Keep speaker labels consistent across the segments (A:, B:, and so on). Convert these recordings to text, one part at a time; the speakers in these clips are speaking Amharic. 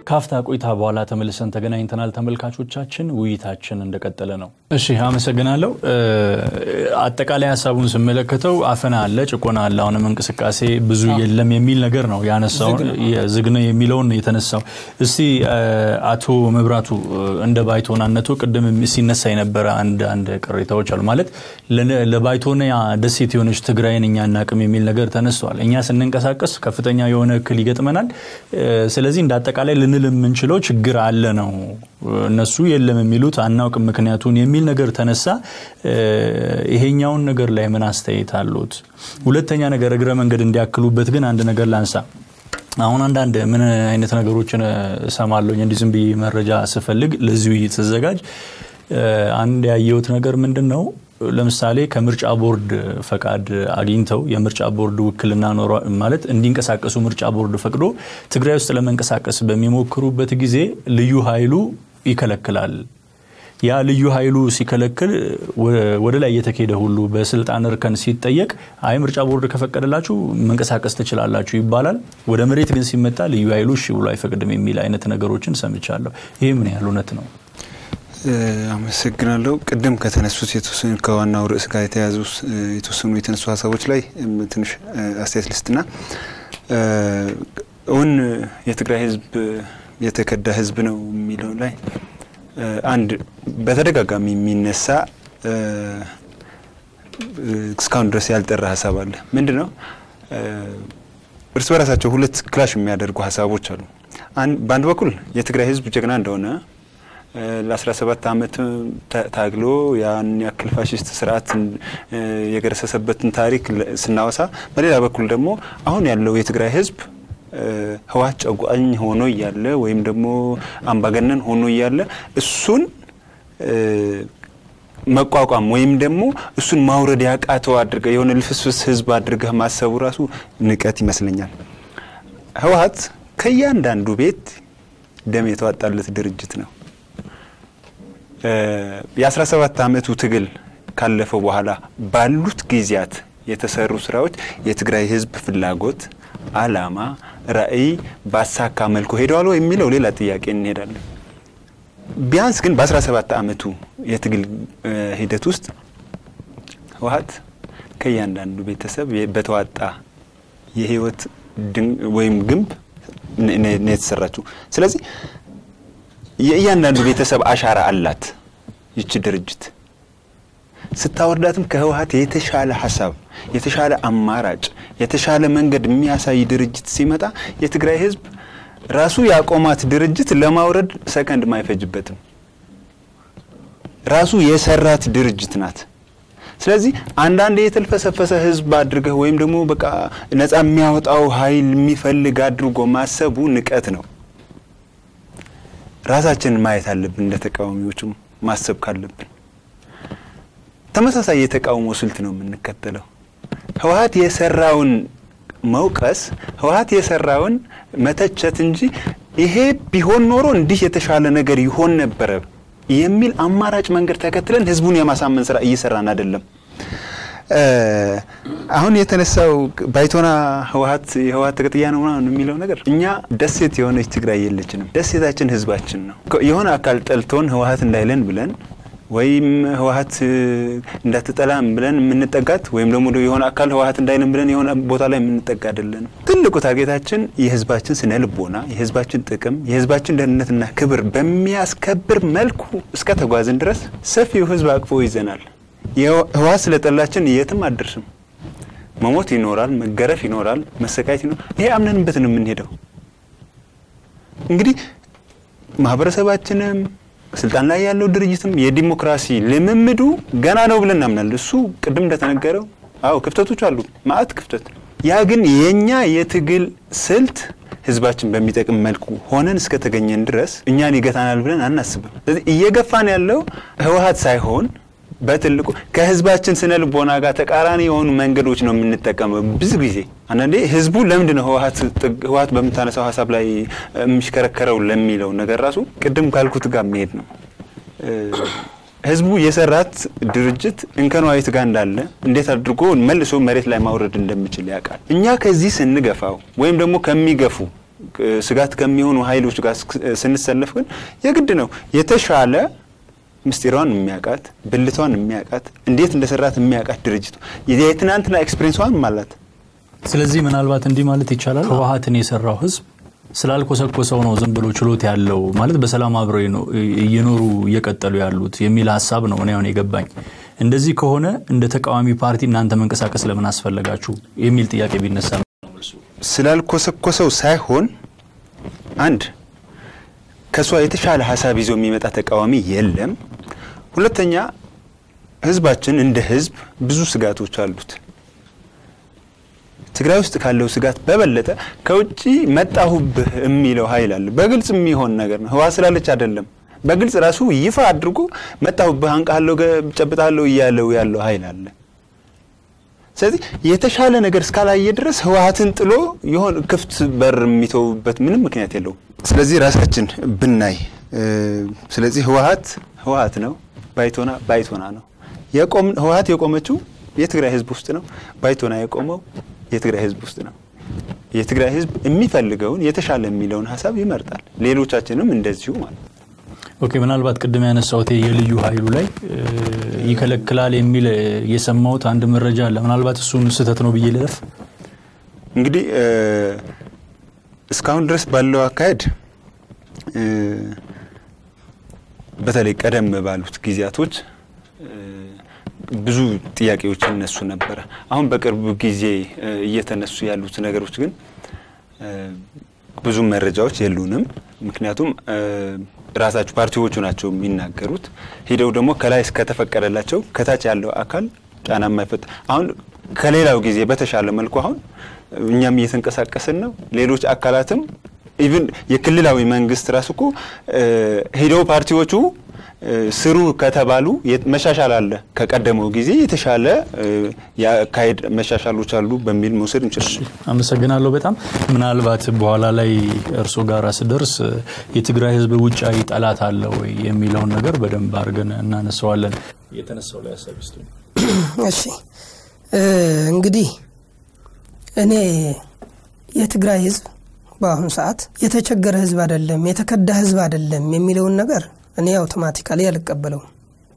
A: ካፍታ ቆይታ በኋላ ተመልሰን ተገናኝተናል። ተመልካቾቻችን ውይይታችን እንደቀጠለ ነው። እሺ አመሰግናለሁ። አጠቃላይ ሀሳቡን ስመለከተው አፈና አለ፣ ጭቆና አለ፣ አሁንም እንቅስቃሴ ብዙ የለም የሚል ነገር ነው ያነሳው። ዝግ ነው የሚለውን የተነሳው። እስቲ አቶ መብራቱ እንደ ባይቶናነቱ ቅድም ሲነሳ የነበረ አንድ አንድ ቅሬታዎች አሉ። ማለት ለባይቶና ደሴት የሆነች ትግራይን እኛ እናቅም የሚል ነገር ተነስተዋል። እኛ ስንንቀሳቀስ ከፍተኛ የሆነ እክል ይገጥመናል። ስለዚህ እንደ አጠቃላይ ልንል የምንችለው ችግር አለ ነው። እነሱ የለም የሚሉት አናውቅም ምክንያቱን የሚል ነገር ተነሳ። ይሄኛውን ነገር ላይ ምን አስተያየት አሉት? ሁለተኛ ነገር እግረ መንገድ እንዲያክሉበት ግን አንድ ነገር ላንሳ። አሁን አንዳንድ ምን አይነት ነገሮችን እሰማለሁኝ እንዲህ ዝም ብዬ መረጃ ስፈልግ ለዚህ ውይይት ስዘጋጅ አንድ ያየሁት ነገር ምንድን ነው ለምሳሌ ከምርጫ ቦርድ ፈቃድ አግኝተው የምርጫ ቦርድ ውክልና ኖሯ ማለት እንዲንቀሳቀሱ ምርጫ ቦርድ ፈቅዶ ትግራይ ውስጥ ለመንቀሳቀስ በሚሞክሩበት ጊዜ ልዩ ኃይሉ ይከለክላል። ያ ልዩ ኃይሉ ሲከለክል ወደ ላይ እየተካሄደ ሁሉ በስልጣን እርከን ሲጠየቅ አይ ምርጫ ቦርድ ከፈቀደላችሁ መንቀሳቀስ ትችላላችሁ ይባላል። ወደ መሬት ግን ሲመጣ ልዩ ኃይሉ እሺ ብሎ አይፈቅድም የሚል አይነት ነገሮችን ሰምቻለሁ። ይህ ምን ያህል እውነት ነው?
B: አመሰግናለሁ። ቅድም ከተነሱት የተወሰኑ ከዋናው ርዕስ ጋር የተያዙ የተወሰኑ የተነሱ ሀሳቦች ላይ ትንሽ አስተያየት ልስጥና እውን የትግራይ ሕዝብ የተከዳ ሕዝብ ነው የሚለው ላይ አንድ በተደጋጋሚ የሚነሳ እስካሁን ድረስ ያልጠራ ሀሳብ አለ። ምንድን ነው? እርስ በራሳቸው ሁለት ክላሽ የሚያደርጉ ሀሳቦች አሉ። በአንድ በኩል የትግራይ ሕዝብ ጀግና እንደሆነ ለ17 ዓመት ታግሎ ያን ያክል ፋሽስት ስርዓት የገረሰሰበትን ታሪክ ስናወሳ፣ በሌላ በኩል ደግሞ አሁን ያለው የትግራይ ህዝብ ህወሓት ጨቋኝ ሆኖ እያለ ወይም ደግሞ አምባገነን ሆኖ እያለ እሱን መቋቋም ወይም ደግሞ እሱን ማውረድ ያቃተው አድርገህ የሆነ ልፍስፍስ ህዝብ አድርገህ ማሰቡ ራሱ ንቀት ይመስለኛል። ህወሓት ከእያንዳንዱ ቤት ደም የተዋጣለት ድርጅት ነው። የ17 ዓመቱ ትግል ካለፈው በኋላ ባሉት ጊዜያት የተሰሩ ስራዎች የትግራይ ህዝብ ፍላጎት፣ አላማ፣ ራዕይ ባሳካ መልኩ ሄደዋል የሚለው ሌላ ጥያቄ እንሄዳለን። ቢያንስ ግን በ17 ዓመቱ የትግል ሂደት ውስጥ ህወሓት ከእያንዳንዱ ቤተሰብ በተዋጣ የህይወት ወይም ግንብ ነው የተሰራችው። ስለዚህ የእያንዳንዱ ቤተሰብ አሻራ አላት ይቺ ድርጅት። ስታወርዳትም ከህወሓት የተሻለ ሀሳብ፣ የተሻለ አማራጭ፣ የተሻለ መንገድ የሚያሳይ ድርጅት ሲመጣ የትግራይ ህዝብ ራሱ ያቆማት ድርጅት ለማውረድ ሰከንድ አይፈጅበትም። ራሱ የሰራት ድርጅት ናት። ስለዚህ አንዳንድ የተልፈሰፈሰ ህዝብ አድርገህ ወይም ደግሞ በቃ ነፃ የሚያወጣው ኃይል የሚፈልግ አድርጎ ማሰቡ ንቀት ነው። ራሳችንን ማየት አለብን። እንደ ተቃዋሚዎችም ማሰብ ካለብን ተመሳሳይ የተቃውሞ ስልት ነው የምንከተለው። ህወሓት የሰራውን መውቀስ፣ ህወሓት የሰራውን መተቸት እንጂ ይሄ ቢሆን ኖሮ እንዲህ የተሻለ ነገር ይሆን ነበረ የሚል አማራጭ መንገድ ተከትለን ህዝቡን የማሳመን ስራ እየሰራን አይደለም። አሁን የተነሳው ባይቶና ህወሓት የህወሓት ተቀጥያ ነው ምናምን የሚለው ነገር እኛ ደሴት የሆነች ትግራይ የለችንም። ደሴታችን ህዝባችን ነው። የሆነ አካል ጠልቶን ህወሓት እንዳይለን ብለን ወይም ህወሓት እንዳትጠላም ብለን የምንጠጋት ወይም ደግሞ የሆነ አካል ህወሓት እንዳይለን ብለን የሆነ ቦታ ላይ የምንጠጋ አይደለንም። ትልቁ ታርጌታችን የህዝባችን ስነ ልቦና፣ የህዝባችን ጥቅም፣ የህዝባችን ደህንነትና ክብር በሚያስከብር መልኩ እስከ ተጓዝን ድረስ ሰፊው ህዝብ አቅፎ ይዘናል። ህወሓት ስለጠላችን የትም አደርስም። መሞት ይኖራል፣ መገረፍ ይኖራል፣ መሰቃየት ይኖራል። ይሄ አምነንበት ነው የምንሄደው። እንግዲህ ማህበረሰባችንም ስልጣን ላይ ያለው ድርጅትም የዲሞክራሲ ልምምዱ ገና ነው ብለን እናምናለን። እሱ ቅድም እንደተነገረው አዎ ክፍተቶች አሉ፣ ማአት ክፍተት። ያ ግን የኛ የትግል ስልት ህዝባችን በሚጠቅም መልኩ ሆነን እስከተገኘን ድረስ እኛን ይገታናል ብለን አናስብም። ስለዚህ እየገፋን ያለው ህወሓት ሳይሆን በትልቁ ከህዝባችን ስነ ልቦና ጋር ተቃራኒ የሆኑ መንገዶች ነው የምንጠቀመው። ብዙ ጊዜ አንዳንዴ ህዝቡ ለምንድን ነው ህወሓት በምታነሳው ሀሳብ ላይ የሚሽከረከረው ለሚለው ነገር ራሱ ቅድም ካልኩት ጋር መሄድ ነው። ህዝቡ የሰራት ድርጅት እንከኗ የት ጋር እንዳለ እንዴት አድርጎ መልሶ መሬት ላይ ማውረድ እንደሚችል ያውቃል። እኛ ከዚህ ስንገፋው ወይም ደግሞ ከሚገፉ ስጋት ከሚሆኑ ኃይሎች ጋር ስንሰለፍ ግን የግድ ነው የተሻለ ምስጢሯን የሚያውቃት ብልቷን የሚያውቃት እንዴት እንደሰራት የሚያውቃት ድርጅቱ የትናንትና ኤክስፔሪንሷን አላት።
A: ስለዚህ ምናልባት እንዲህ ማለት ይቻላል ህወሀትን የሰራው ህዝብ ስላልኮሰኮሰው ነው ዝም ብሎ ችሎት ያለው ማለት በሰላም አብረው እየኖሩ እየቀጠሉ ያሉት የሚል ሀሳብ ነው እኔ አሁን የገባኝ። እንደዚህ ከሆነ እንደ ተቃዋሚ ፓርቲ እናንተ መንቀሳቀስ ለምን አስፈለጋችሁ የሚል ጥያቄ ቢነሳ
B: ስላልኮሰኮሰው ሳይሆን አንድ ከእሷ የተሻለ ሀሳብ ይዞ የሚመጣ ተቃዋሚ የለም። ሁለተኛ ህዝባችን እንደ ህዝብ ብዙ ስጋቶች አሉት። ትግራይ ውስጥ ካለው ስጋት በበለጠ ከውጭ መጣሁብህ የሚለው ኃይል አለ። በግልጽ የሚሆን ነገር ነው። ህዋ ስላለች አይደለም። በግልጽ ራሱ ይፋ አድርጎ መጣሁብህ፣ አንቃለሁ፣ ጨብጣለሁ እያለው ያለው ኃይል አለ። ስለዚህ የተሻለ ነገር እስካላየ ድረስ ህወሀትን ጥሎ የሆነ ክፍት በር የሚተውበት ምንም ምክንያት የለውም። ስለዚህ ራሳችን ብናይ ስለዚህ ህወሀት ህወሀት ነው፣ ባይቶና ባይቶና ነው። ህወሀት የቆመችው የትግራይ ህዝብ ውስጥ ነው። ባይቶና የቆመው የትግራይ ህዝብ ውስጥ ነው። የትግራይ ህዝብ የሚፈልገውን የተሻለ የሚለውን ሀሳብ ይመርጣል። ሌሎቻችንም እንደዚሁ ማለት ነው።
A: ኦኬ ምናልባት ቅድም ያነሳሁት የልዩ ኃይሉ ላይ ይከለክላል የሚል የሰማሁት አንድ መረጃ አለ። ምናልባት እሱን ስህተት ነው ብዬ ልለፍ።
B: እንግዲህ እስካሁን ድረስ ባለው አካሄድ በተለይ ቀደም ባሉት ጊዜያቶች ብዙ ጥያቄዎች ይነሱ ነበረ። አሁን በቅርብ ጊዜ እየተነሱ ያሉት ነገሮች ግን ብዙ መረጃዎች የሉንም። ምክንያቱም ራሳቸው ፓርቲዎቹ ናቸው የሚናገሩት። ሂደው ደግሞ ከላይ እስከተፈቀደላቸው ከታች ያለው አካል ጫና የማይፈጥ አሁን ከሌላው ጊዜ በተሻለ መልኩ አሁን እኛም እየተንቀሳቀስን ነው። ሌሎች አካላትም ኢቭን የክልላዊ መንግስት ራሱ እኮ ሄደው ፓርቲዎቹ ስሩ ከተባሉ መሻሻል አለ። ከቀደመው ጊዜ የተሻለ የአካሄድ መሻሻሎች አሉ በሚል መውሰድ እንችላለን።
A: አመሰግናለሁ በጣም ምናልባት በኋላ ላይ እርሶ ጋር ስደርስ የትግራይ ህዝብ ውጫዊ ጠላት አለ ወይ የሚለውን ነገር በደንብ አድርገን እናነሳዋለን። የተነሳው ላይ ሀሳብ ስ
C: እሺ እንግዲህ እኔ የትግራይ ህዝብ በአሁኑ ሰዓት የተቸገረ ህዝብ አይደለም፣ የተከዳ ህዝብ አይደለም የሚለውን ነገር እኔ አውቶማቲካሊ አልቀበለውም።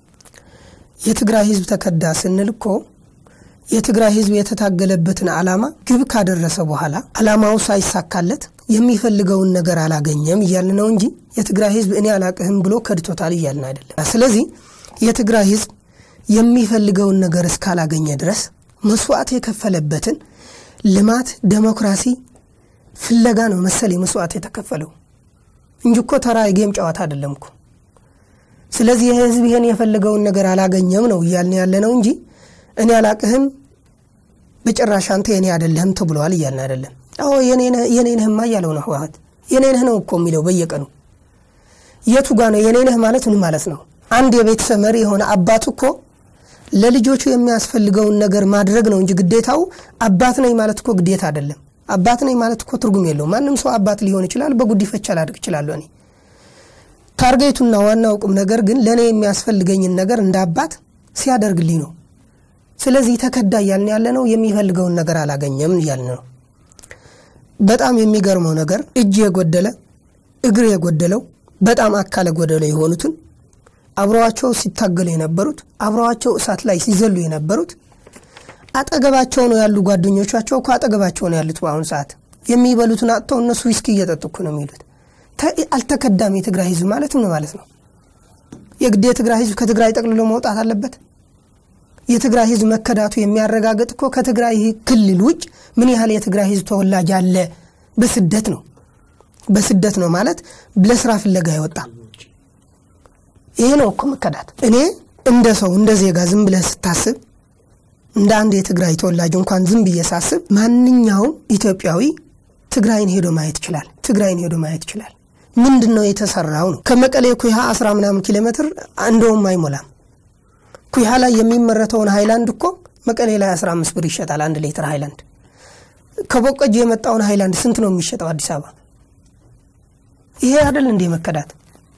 C: የትግራይ ህዝብ ተከዳ ስንል እኮ የትግራይ ህዝብ የተታገለበትን ዓላማ ግብ ካደረሰ በኋላ ዓላማው ሳይሳካለት የሚፈልገውን ነገር አላገኘም እያልን ነው እንጂ የትግራይ ህዝብ እኔ አላቅህም ብሎ ከድቶታል እያልን አይደለም። ስለዚህ የትግራይ ህዝብ የሚፈልገውን ነገር እስካላገኘ ድረስ መስዋዕት የከፈለበትን ልማት፣ ዴሞክራሲ ፍለጋ ነው መሰል መስዋዕት የተከፈለው እንጂ እኮ ተራ የጌም ጨዋታ አይደለም እኮ። ስለዚህ ይህ ህዝብ ይህን የፈለገውን ነገር አላገኘም ነው እያልን ያለ ነው እንጂ እኔ አላቅህም በጭራሽ አንተ የኔ አይደለህም ተብለዋል እያልን አይደለም። አዎ የኔ ነህማ እያለው ነው ህወሀት። የኔ ነህ ነው እኮ የሚለው በየቀኑ የቱ ጋ ነው የኔ ነህ ማለት ምን ማለት ነው? አንድ የቤተሰብ መሪ የሆነ አባት እኮ ለልጆቹ የሚያስፈልገውን ነገር ማድረግ ነው እንጂ ግዴታው አባት ነኝ ማለት እኮ ግዴታ አይደለም። አባት ነኝ ማለት እኮ ትርጉም የለውም። ማንም ሰው አባት ሊሆን ይችላል። በጉዲፈቻ ላድርግ እችላለሁ እኔ ታርጌቱና ዋናው ቁም ነገር ግን ለእኔ የሚያስፈልገኝን ነገር እንደ አባት ሲያደርግልኝ ነው። ስለዚህ ተከዳ እያልን ያለ ነው የሚፈልገውን ነገር አላገኘም እያልን ነው። በጣም የሚገርመው ነገር እጅ የጎደለ እግር የጎደለው በጣም አካለ ጎደለ የሆኑትን አብረዋቸው ሲታገሉ የነበሩት አብረዋቸው እሳት ላይ ሲዘሉ የነበሩት አጠገባቸው ነው ያሉ ጓደኞቻቸው እኮ አጠገባቸው ነው ያሉት። በአሁኑ ሰዓት የሚበሉትን አጥተው እነሱ ዊስኪ እየጠጡ እኮ ነው የሚሉት። አልተከዳም። የትግራይ ህዝብ ማለት ምን ማለት ነው? የግድ የትግራይ ህዝብ ከትግራይ ጠቅልሎ መውጣት አለበት? የትግራይ ህዝብ መከዳቱ የሚያረጋግጥ እኮ ከትግራይ ክልል ውጭ ምን ያህል የትግራይ ህዝብ ተወላጅ አለ በስደት ነው። በስደት ነው ማለት ለስራ ፍለጋ የወጣ ይሄ ነው እኮ መከዳት። እኔ እንደ ሰው እንደ ዜጋ ዝም ብለህ ስታስብ እንደ አንድ የትግራይ ተወላጅ እንኳን ዝም ብዬ ሳስብ ማንኛውም ኢትዮጵያዊ ትግራይን ሄዶ ማየት ይችላል። ትግራይን ሄዶ ማየት ይችላል። ምንድን ነው የተሰራው ነው። ከመቀሌ ኩሃ አስራ ምናምን ኪሎ ሜትር እንደውም አይሞላም። ኩሃ ላይ የሚመረተውን ሃይላንድ እኮ መቀሌ ላይ 15 ብር ይሸጣል አንድ ሊትር ሃይላንድ። ከቦቀጅ የመጣውን ሃይላንድ ስንት ነው የሚሸጠው አዲስ አበባ? ይሄ አይደል እንዴ መከዳት?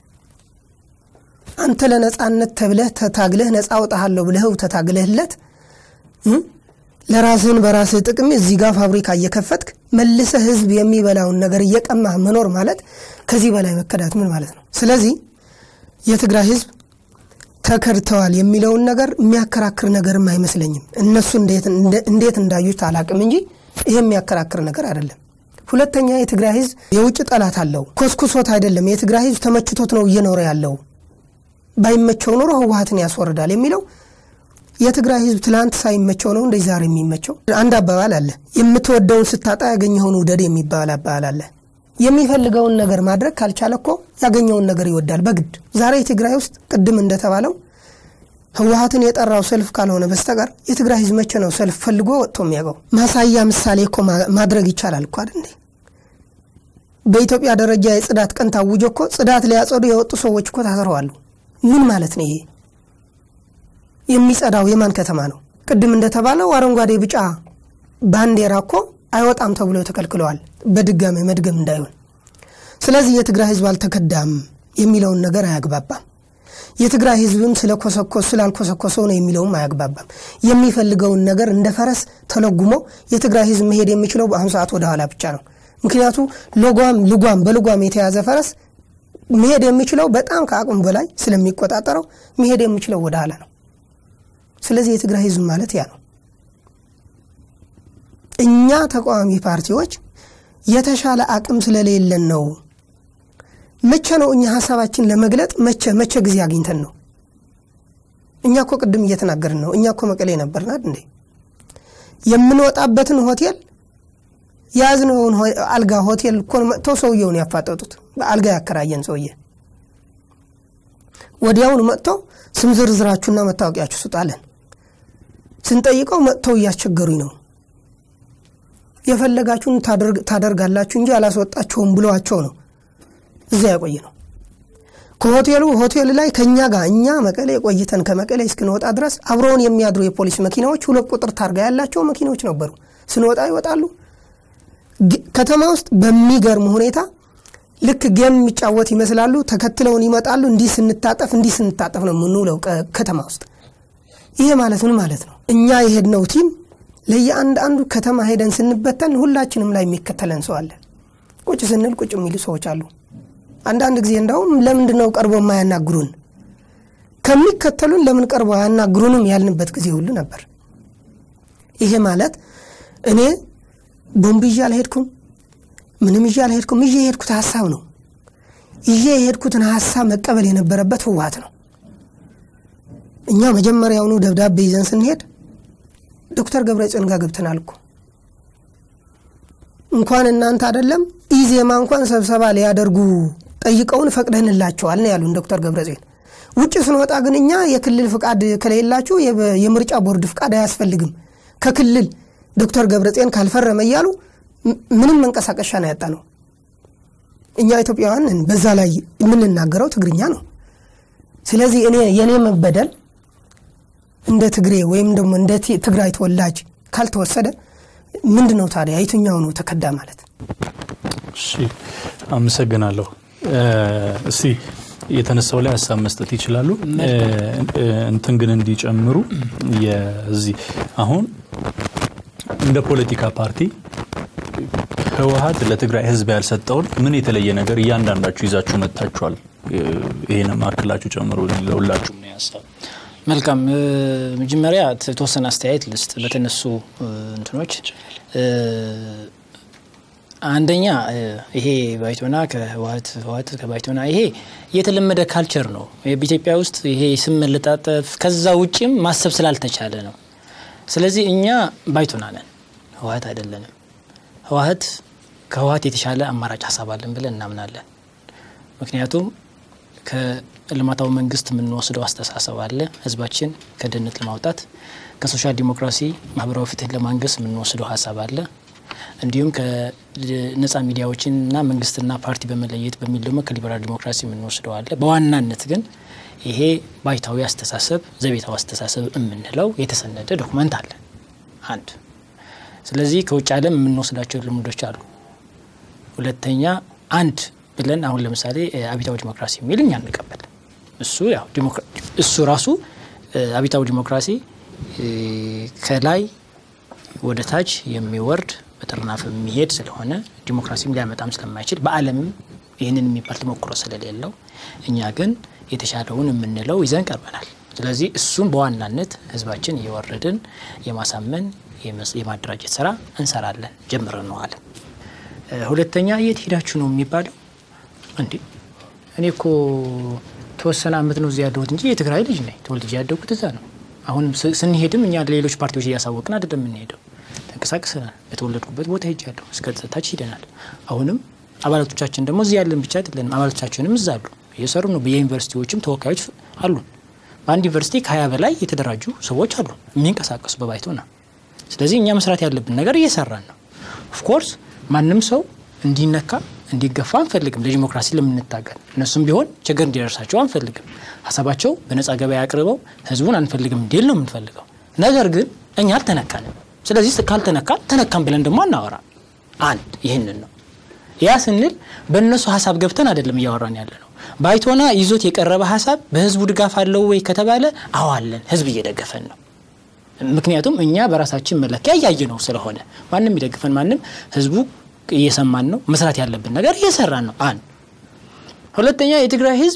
C: አንተ ለነፃነት ተብለህ ተታግለህ ነፃ አውጣሃለሁ ብለህው ተታግለህለት ለራስህን በራስህ ጥቅም እዚህ ጋር ፋብሪካ እየከፈትክ መልሰ ህዝብ የሚበላውን ነገር እየቀማ መኖር ማለት ከዚህ በላይ መከዳት ምን ማለት ነው? ስለዚህ የትግራይ ህዝብ ተከድተዋል የሚለውን ነገር የሚያከራክር ነገርም አይመስለኝም። እነሱ እንዴት እንዳዩት አላቅም እንጂ ይሄ የሚያከራክር ነገር አይደለም። ሁለተኛ የትግራይ ህዝብ የውጭ ጠላት አለው። ኮስኩሶት አይደለም። የትግራይ ህዝብ ተመችቶት ነው እየኖረ ያለው። ባይመቸው ኖሮ ህወሀትን ያስወርዳል የሚለው የትግራይ ህዝብ ትላንት ሳይመቸው ነው እንደዚህ ዛሬ የሚመቸው። አንድ አባባል አለ፣ የምትወደውን ስታጣ ያገኘኸውን ውደድ የሚባል አባባል አለ። የሚፈልገውን ነገር ማድረግ ካልቻለ እኮ ያገኘውን ነገር ይወዳል በግድ። ዛሬ ትግራይ ውስጥ ቅድም እንደተባለው ህወሀትን የጠራው ሰልፍ ካልሆነ በስተቀር የትግራይ ህዝብ መቼ ነው ሰልፍ ፈልጎ ወጥቶ የሚያውቀው? ማሳያ ምሳሌ እኮ ማድረግ ይቻላል እኮ አይደል? በኢትዮጵያ ደረጃ የጽዳት ቀን ታውጆ እኮ ጽዳት ሊያጸዱ የወጡ ሰዎች እኮ ታስረዋሉ። ምን ማለት ነው ይሄ? የሚጸዳው የማን ከተማ ነው? ቅድም እንደተባለው አረንጓዴ ቢጫ ባንዲራ እኮ አይወጣም ተብሎ ተከልክለዋል። በድጋሚ መድገም እንዳይሆን። ስለዚህ የትግራይ ህዝብ አልተከዳም የሚለውን ነገር አያግባባም። የትግራይ ህዝብም ስለኮሰኮስ ስላልኮሰኮሰው ነው የሚለውም አያግባባም። የሚፈልገውን ነገር እንደ ፈረስ ተለጉሞ የትግራይ ህዝብ መሄድ የሚችለው በአሁኑ ሰዓት ወደ ኋላ ብቻ ነው። ምክንያቱ ልጓም ልጓም በልጓም የተያዘ ፈረስ መሄድ የሚችለው በጣም ከአቅሙ በላይ ስለሚቆጣጠረው መሄድ የሚችለው ወደ ኋላ ነው። ስለዚህ የትግራይ ህዝብ ማለት ያ ነው። እኛ ተቃዋሚ ፓርቲዎች የተሻለ አቅም ስለሌለን ነው። መቼ ነው እኛ ሀሳባችን ለመግለጥ መቼ መቼ ጊዜ አግኝተን ነው? እኛ እኮ ቅድም እየተናገርን ነው። እኛ እኮ መቀሌ ነበርናል እንዴ? የምንወጣበትን ሆቴል የያዝነውን አልጋ ሆቴል እኮ መጥተው ሰውየውን ያፋጠጡት በአልጋ ያከራየን ሰውዬ ወዲያውን መጥተው ስም ዝርዝራችሁና መታወቂያችሁ ስጣለን ስንጠይቀው መጥተው እያስቸገሩኝ ነው የፈለጋችሁን ታደርጋላችሁ እንጂ አላስወጣቸውም ብለዋቸው ነው እዚያ ያቆየ ነው። ከሆቴሉ ሆቴል ላይ ከእኛ ጋር እኛ መቀሌ ቆይተን ከመቀሌ እስክንወጣ ድረስ አብረውን የሚያድሩ የፖሊስ መኪናዎች ሁለት ቁጥር ታርጋ ያላቸው መኪናዎች ነበሩ። ስንወጣ ይወጣሉ። ከተማ ውስጥ በሚገርም ሁኔታ ልክ ጌም የሚጫወት ይመስላሉ። ተከትለውን ይመጣሉ። እንዲህ ስንታጠፍ እንዲህ ስንታጠፍ ነው የምንውለው ከተማ ውስጥ። ይሄ ማለት ምን ማለት ነው? እኛ የሄድነው ቲም ለየአንድ አንዱ ከተማ ሄደን ስንበተን ሁላችንም ላይ የሚከተለን ሰው አለ። ቁጭ ስንል ቁጭ የሚሉ ሰዎች አሉ። አንዳንድ ጊዜ እንዳውም ለምንድን ነው ቀርቦ የማያናግሩን? ከሚከተሉን ለምን ቀርቦ አያናግሩንም ያልንበት ጊዜ ሁሉ ነበር። ይሄ ማለት እኔ ቦምብ ይዤ አልሄድኩም፣ ምንም ይዤ አልሄድኩም። ይዤ የሄድኩት ሀሳብ ነው። ይዤ የሄድኩትን ሀሳብ መቀበል የነበረበት ህወሓት ነው። እኛ መጀመሪያውኑ ደብዳቤ ይዘን ስንሄድ ዶክተር ገብረጽዮን ጋር ገብተናል እኮ እንኳን እናንተ አይደለም ኢዜማ እንኳን ስብሰባ ሊያደርጉ ጠይቀውን ፈቅደንላቸዋል ነው ያሉን ዶክተር ገብረጽዮን። ውጭ ስንወጣ ግን እኛ የክልል ፍቃድ ከሌላችሁ የምርጫ ቦርድ ፍቃድ አያስፈልግም ከክልል ዶክተር ገብረጽዮን ካልፈረመ እያሉ ምንም መንቀሳቀሻ ነው ያጣ ነው። እኛ ኢትዮጵያውያን በዛ ላይ የምንናገረው ትግርኛ ነው። ስለዚህ እኔ የእኔ መበደል እንደ ትግሬ ወይም ደግሞ እንደ ትግራይ ተወላጅ ካልተወሰደ ምንድን ነው ታዲያ የትኛው ነው ተከዳ ማለት?
A: እሺ አመሰግናለሁ። እስቲ የተነሳው ላይ ሀሳብ መስጠት ይችላሉ። እንትን ግን እንዲጨምሩ የዚህ አሁን እንደ ፖለቲካ ፓርቲ ህወሓት ለትግራይ ህዝብ ያልሰጠውን ምን የተለየ ነገር እያንዳንዳችሁ ይዛችሁ መጥታችኋል? ይህንም አክላችሁ ጨምሩ ለሁላችሁ ምን ሀሳብ
D: መልካም መጀመሪያ የተወሰነ አስተያየት ልስጥ በተነሱ እንትኖች አንደኛ ይሄ ባይቶና ከህወሓት ህወሓት ከባይቶና ይሄ የተለመደ ካልቸር ነው በኢትዮጵያ ውስጥ ይሄ ስም መለጣጠፍ ከዛ ውጭም ማሰብ ስላልተቻለ ነው ስለዚህ እኛ ባይቶና ነን ህወሓት አይደለንም ህወሓት ከህወሓት የተሻለ አማራጭ ሀሳብ አለን ብለን እናምናለን ምክንያቱም ከልማታዊ መንግስት የምንወስደው አስተሳሰብ አለ። ህዝባችን ከድህነት ለማውጣት ከሶሻል ዲሞክራሲ ማህበራዊ ፍትህ ለማንገስ የምንወስደው ሀሳብ አለ። እንዲሁም ከነጻ ሚዲያዎችንና መንግስትና ፓርቲ በመለየት በሚል ደግሞ ከሊበራል ዲሞክራሲ የምንወስደው አለ። በዋናነት ግን ይሄ ባይታዊ አስተሳሰብ ዘቤታዊ አስተሳሰብ የምንለው የተሰነደ ዶክመንት አለ አንድ። ስለዚህ ከውጭ ዓለም የምንወስዳቸው ልምዶች አሉ። ሁለተኛ አንድ ብለን አሁን ለምሳሌ አብዮታዊ ዲሞክራሲ የሚል እኛ እንቀበል። እሱ ያው እሱ ራሱ አብዮታዊ ዲሞክራሲ ከላይ ወደ ታች የሚወርድ በጥርናፍ የሚሄድ ስለሆነ ዲሞክራሲም ሊያመጣም ስለማይችል በዓለምም ይህንን የሚባል ተሞክሮ ስለሌለው እኛ ግን የተሻለውን የምንለው ይዘን ቀርበናል። ስለዚህ እሱም በዋናነት ህዝባችን እየወረድን የማሳመን የማደራጀት ስራ እንሰራለን ጀምረነዋል። ሁለተኛ የት ሄዳችሁ ነው የሚባለው? እንዴ እኔ እኮ ተወሰነ አመት ነው እዚህ ያለሁት እንጂ የትግራይ ልጅ ነኝ። ተወልጄ ያደጉት እዛ ነው። አሁንም ስንሄድም እኛ ሌሎች ፓርቲዎች እያሳወቅን አይደለም የምንሄደው። ተንቀሳቅሰናል። የተወለድኩበት ቦታ ሄጃለሁ። እስከ ታች ሂደናል። አሁንም አባላቶቻችን ደግሞ እዚህ ያለን ብቻ አይደለንም። አባላቶቻችንም እዛ አሉ፣ እየሰሩ ነው። በየዩኒቨርሲቲዎችም ተወካዮች አሉ። በአንድ ዩኒቨርሲቲ ከሀያ በላይ የተደራጁ ሰዎች አሉ የሚንቀሳቀሱ በባይቶና። ስለዚህ እኛ መስራት ያለብን ነገር እየሰራን ነው። ኦፍኮርስ ማንም ሰው እንዲነካ እንዲገፋ አንፈልግም። ለዲሞክራሲ ለምንታገል እነሱም ቢሆን ችግር እንዲደርሳቸው አንፈልግም። ሀሳባቸው በነጻ ገበያ አቅርበው ህዝቡን አንፈልግም እንዲል ነው የምንፈልገው። ነገር ግን እኛ አልተነካንም። ስለዚህ ካልተነካን ተነካን ብለን ደግሞ አናወራ። አንድ ይህንን ነው። ያ ስንል በእነሱ ሀሳብ ገብተን አይደለም እያወራን ያለ ነው። ባይቶና ይዞት የቀረበ ሀሳብ በህዝቡ ድጋፍ አለው ወይ ከተባለ አዋለን ህዝብ እየደገፈን ነው። ምክንያቱም እኛ በራሳችን መለኪያ እያየ ነው ስለሆነ ማንም ይደግፈን ማንም ህዝቡ እየሰማን ነው። መስራት ያለብን ነገር እየሰራን ነው። አንድ ሁለተኛ የትግራይ ህዝብ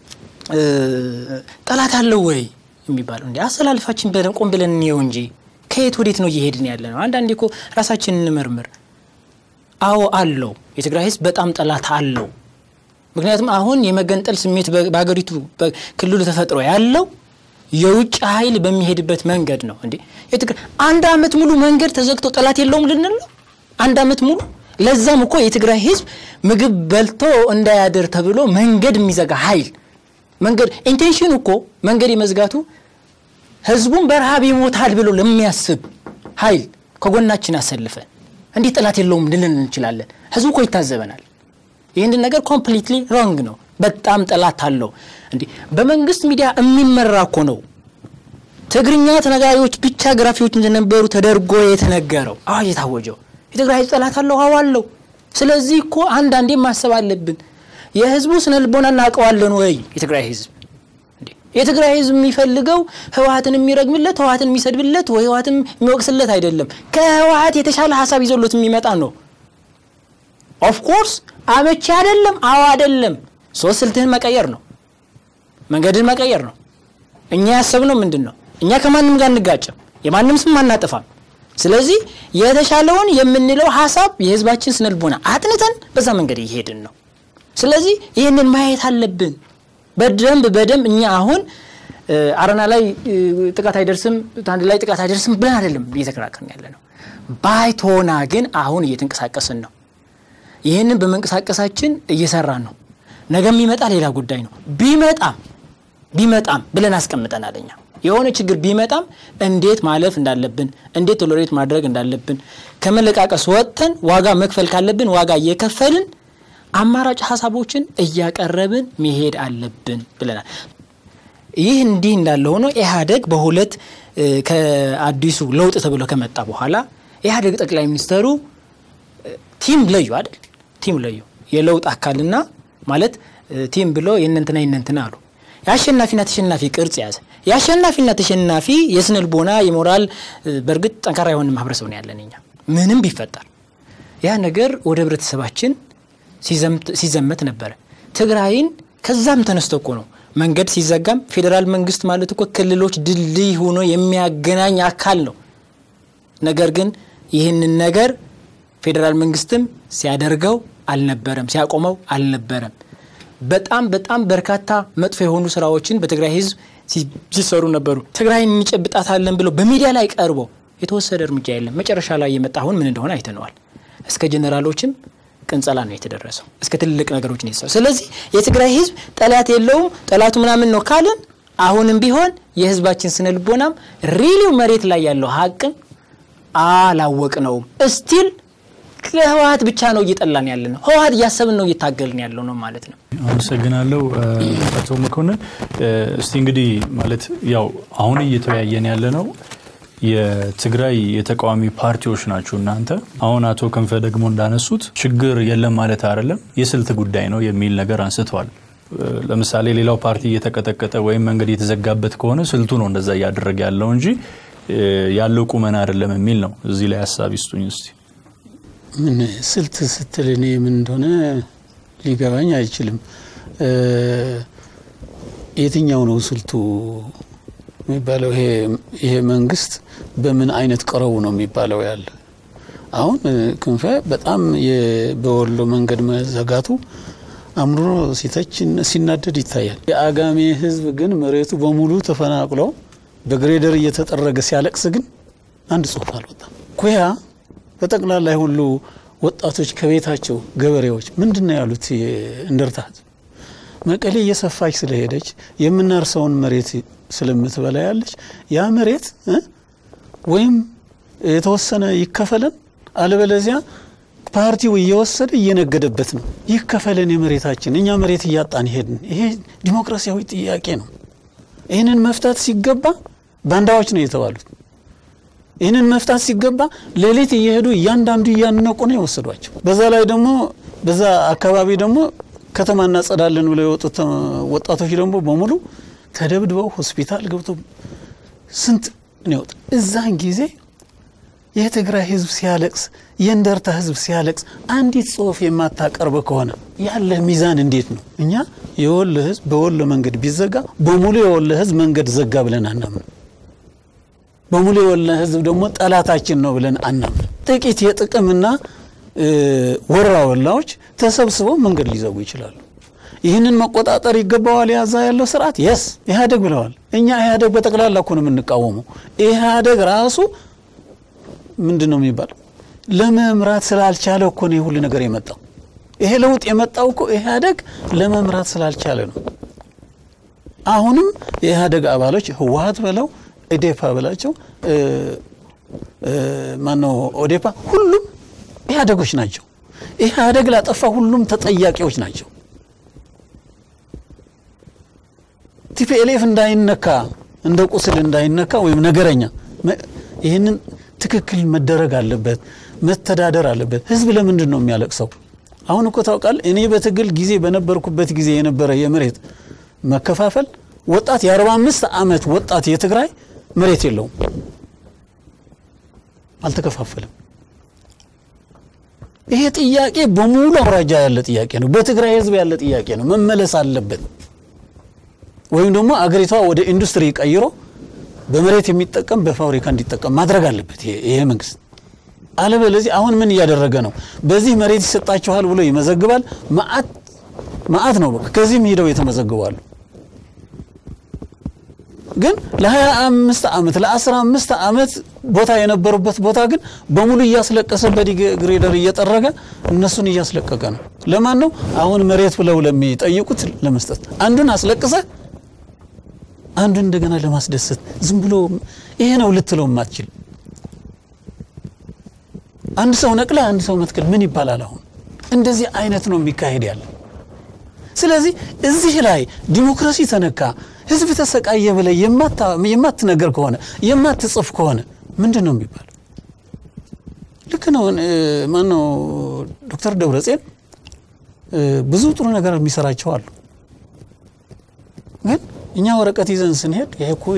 D: ጠላት አለው ወይ የሚባለው እንዲ አሰላልፋችን በደን ቆም ብለን እንየው እንጂ ከየት ወዴት ነው እየሄድን ያለ ነው? አንዳንዴ እኮ ራሳችን እንመርምር። አዎ አለው። የትግራይ ህዝብ በጣም ጠላት አለው። ምክንያቱም አሁን የመገንጠል ስሜት በሀገሪቱ ክልሉ ተፈጥሮ ያለው የውጭ ኃይል በሚሄድበት መንገድ ነው። እንዴ የትግራይ አንድ አመት ሙሉ መንገድ ተዘግቶ ጠላት የለውም ልንል ነው? አንድ አመት ሙሉ ለዛም እኮ የትግራይ ህዝብ ምግብ በልቶ እንዳያደር ተብሎ መንገድ የሚዘጋ ኃይል መንገድ ኢንቴንሽኑ እኮ መንገድ የመዝጋቱ ህዝቡን በረሃብ ይሞታል ብሎ ለሚያስብ ኃይል ከጎናችን አሰልፈን እንዲህ ጠላት የለውም ልልን እንችላለን። ህዝቡ እኮ ይታዘበናል። ይህንን ነገር ኮምፕሊትሊ ሮንግ ነው። በጣም ጠላት አለው። እንዲህ በመንግስት ሚዲያ የሚመራ እኮ ነው። ትግርኛ ተነጋሪዎች ብቻ ግራፊዎች እንደነበሩ ተደርጎ የተነገረው አዋጅ የታወጀው የትግራይ ህዝብ ጠላት አለው። አዎ አለው። ስለዚህ እኮ አንዳንዴ ማሰብ አለብን። የህዝቡ ስነ ልቦና እናውቀዋለን ወይ? የትግራይ ህዝብ የትግራይ ህዝብ የሚፈልገው ህወሀትን የሚረግምለት ህወሀትን የሚሰድብለት ወይ ህወሀትን የሚወቅስለት አይደለም። ከህወሀት የተሻለ ሀሳብ ይዞሎት የሚመጣ ነው። ኦፍኮርስ አመቺ አይደለም። አዎ አይደለም። ሶስት ስልትህን መቀየር ነው፣ መንገድን መቀየር ነው። እኛ ያሰብነው ምንድን ነው? እኛ ከማንም ጋር እንጋጭም፣ የማንም ስም አናጠፋም። ስለዚህ የተሻለውን የምንለው ሀሳብ የህዝባችን ስነልቦና አጥንተን በዛ መንገድ እየሄድን ነው። ስለዚህ ይህንን ማየት አለብን በደንብ በደንብ እኛ አሁን አረና ላይ ጥቃት አይደርስም፣ አንድ ላይ ጥቃት አይደርስም ብለን አይደለም እየተከራከርን ያለ ነው። ባይቶና ግን አሁን እየተንቀሳቀስን ነው። ይህንን በመንቀሳቀሳችን እየሰራን ነው። ነገ የሚመጣ ሌላ ጉዳይ ነው። ቢመጣም ቢመጣም ብለን አስቀምጠናል። እኛ የሆነ ችግር ቢመጣም እንዴት ማለፍ እንዳለብን፣ እንዴት ቶሎሬት ማድረግ እንዳለብን ከመለቃቀስ ወጥተን ዋጋ መክፈል ካለብን ዋጋ እየከፈልን አማራጭ ሀሳቦችን እያቀረብን መሄድ አለብን ብለናል። ይህ እንዲህ እንዳለ ሆኖ ኢህአዴግ በሁለት ከአዲሱ ለውጥ ተብሎ ከመጣ በኋላ ኢህአዴግ ጠቅላይ ሚኒስተሩ ቲም ለዩ አይደል? ቲም ለዩ የለውጥ አካልና ማለት ቲም ብሎ የእነንትና የእነንትና አሉ። የአሸናፊና ተሸናፊ ቅርጽ ያዘ። የአሸናፊና ተሸናፊ የስነ ልቦና የሞራል በእርግጥ ጠንካራ የሆነ ማህበረሰብ ነው ያለን እኛ ምንም ቢፈጠር ያ ነገር ወደ ህብረተሰባችን ሲዘመት ነበረ። ትግራይን ከዛም ተነስቶ እኮ ነው መንገድ ሲዘጋም ፌዴራል መንግስት ማለት እኮ ክልሎች ድልድይ ሆኖ የሚያገናኝ አካል ነው። ነገር ግን ይህንን ነገር ፌዴራል መንግስትም ሲያደርገው አልነበረም፣ ሲያቆመው አልነበረም። በጣም በጣም በርካታ መጥፎ የሆኑ ስራዎችን በትግራይ ህዝብ ሲሰሩ ነበሩ። ትግራይን እንጨብጣታለን ብሎ በሚዲያ ላይ ቀርቦ የተወሰደ እርምጃ የለም። መጨረሻ ላይ የመጣ አሁን ምን እንደሆነ አይተነዋል። እስከ ጀኔራሎችም ቅንጸላ ነው የተደረሰው። እስከ ትልልቅ ነገሮች ነው የተሰሩ። ስለዚህ የትግራይ ህዝብ ጠላት የለውም ጠላቱ ምናምን ነው ካልን አሁንም ቢሆን የህዝባችን ስነ ልቦናም ሪሊው መሬት ላይ ያለው ሀቅን አላወቅ ነውም እስቲል ከህወሀት ብቻ ነው እየጠላን ያለ ነው። ህወሀት እያሰብን ነው እየታገልን ያለው ነው ማለት ነው።
A: አመሰግናለሁ አቶ መኮንን። እስቲ እንግዲህ ማለት ያው አሁን እየተወያየን ያለ ነው የትግራይ የተቃዋሚ ፓርቲዎች ናቸው እናንተ። አሁን አቶ ክንፈ ደግሞ እንዳነሱት ችግር የለም ማለት አይደለም፣ የስልት ጉዳይ ነው የሚል ነገር አንስተዋል። ለምሳሌ ሌላው ፓርቲ እየተቀጠቀጠ ወይም መንገድ የተዘጋበት ከሆነ ስልቱ ነው እንደዛ እያደረገ ያለው እንጂ ያለው ቁመና አይደለም የሚል ነው። እዚህ ላይ ሀሳብ ይስጡኝ እስቲ።
E: ምን ስልት ስትል እኔ ምን እንደሆነ ሊገባኝ አይችልም። የትኛው ነው ስልቱ የሚባለው? ይሄ መንግስት በምን አይነት ቀረቡ ነው የሚባለው ያለ አሁን ክንፈ በጣም በወሎ መንገድ መዘጋቱ አምርሮ ሲተች ሲናደድ ይታያል። የአጋሜ ህዝብ ግን መሬቱ በሙሉ ተፈናቅሎ በግሬደር እየተጠረገ ሲያለቅስ ግን አንድ ጽሁፍ አልወጣም። ኩያ በጠቅላላ ሁሉ ወጣቶች ከቤታቸው ገበሬዎች ምንድን ነው ያሉት? እንደርታ ህዝብ መቀሌ እየሰፋች ስለሄደች የምናርሰውን መሬት ስለምትበላ ያለች ያ መሬት ወይም የተወሰነ ይከፈለን አለበለዚያ ፓርቲው እየወሰደ እየነገደበት ነው። ይከፈለን የመሬታችን እኛ መሬት እያጣን ሄድን። ይሄ ዲሞክራሲያዊ ጥያቄ ነው። ይህንን መፍታት ሲገባ ባንዳዎች ነው የተባሉት። ይህንን መፍታት ሲገባ ሌሊት እየሄዱ እያንዳንዱ እያነቁ ነው የወሰዷቸው። በዛ ላይ ደግሞ በዛ አካባቢ ደግሞ ከተማ እናጸዳለን ብለው የወጡት ወጣቶች ደግሞ በሙሉ ተደብድበው ሆስፒታል ገብተው ስንት ነው የወጡ። እዛን ጊዜ የትግራይ ህዝብ ሲያለቅስ የእንደርታ ህዝብ ሲያለቅስ አንዲት ጽሁፍ የማታቀርብ ከሆነ ያለ ሚዛን እንዴት ነው? እኛ የወሎ ህዝብ በወሎ መንገድ ቢዘጋ በሙሉ የወሎ ህዝብ መንገድ ዘጋ ብለን አናምን። በሙሉ የወሎ ህዝብ ደግሞ ጠላታችን ነው ብለን አናምን። ጥቂት የጥቅምና ወራ ወላዎች ተሰብስበው መንገድ ሊዘጉ ይችላሉ። ይህንን መቆጣጠር ይገባዋል። ያዛ ያለው ስርዓት የስ ኢህአዴግ ብለዋል። እኛ ኢህአዴግ በጠቅላላ እኮ ነው የምንቃወመው። ኢህአዴግ ራሱ ምንድን ነው የሚባለው ለመምራት ስላልቻለ እኮ ነው ሁሉ ነገር የመጣው። ይሄ ለውጥ የመጣው እኮ ኢህአዴግ ለመምራት ስላልቻለ ነው። አሁንም የኢህአዴግ አባሎች ህወሀት ብለው ኢዴፓ ብላቸው ማነው ኦዴፓ፣ ሁሉም ኢህአዴጎች ናቸው። ኢህአዴግ ላጠፋ ሁሉም ተጠያቂዎች ናቸው። ቲፒኤልኤፍ እንዳይነካ እንደ ቁስል እንዳይነካ ወይም ነገረኛ ይህንን ትክክል መደረግ አለበት፣ መተዳደር አለበት። ህዝብ ለምንድን ነው የሚያለቅሰው? አሁን እኮ ታውቃል፣ እኔ በትግል ጊዜ በነበርኩበት ጊዜ የነበረ የመሬት መከፋፈል ወጣት የ45 ዓመት ወጣት የትግራይ መሬት የለውም፣ አልተከፋፈለም። ይሄ ጥያቄ በሙሉ አውራጃ ያለ ጥያቄ ነው። በትግራይ ህዝብ ያለ ጥያቄ ነው፣ መመለስ አለበት። ወይም ደግሞ አገሪቷ ወደ ኢንዱስትሪ ቀይሮ በመሬት የሚጠቀም በፋብሪካ እንዲጠቀም ማድረግ አለበት ይሄ መንግስት። አለበለዚህ አሁን ምን እያደረገ ነው? በዚህ መሬት ይሰጣችኋል ብሎ ይመዘግባል። ማአት ማአት ነው በቃ ከዚህም ሂደው የተመዘግባሉ። ግን ለ25 ዓመት ለ15 ዓመት ቦታ የነበሩበት ቦታ ግን በሙሉ እያስለቀሰ በዲግሬደር እየጠረገ እነሱን እያስለቀቀ ነው። ለማን ነው አሁን መሬት ብለው ለሚጠይቁት ለመስጠት አንዱን አስለቅሰ አንዱን እንደገና ለማስደሰት ዝም ብሎ ይሄ ነው ልትለው ማትችል አንድ ሰው ነቅለ አንድ ሰው መትከል ምን ይባላል? አሁን እንደዚህ አይነት ነው የሚካሄድ ያለ። ስለዚህ እዚህ ላይ ዲሞክራሲ ተነካ፣ ህዝብ ተሰቃየ ብለ የማትነገር ከሆነ የማትጽፍ ከሆነ ምንድን ነው የሚባለው? ልክ ነው። ማነው ዶክተር ደብረጽዮን ብዙ ጥሩ ነገር የሚሰራቸው አሉ ግን እኛ ወረቀት ይዘን ስንሄድ ይሄ እኮ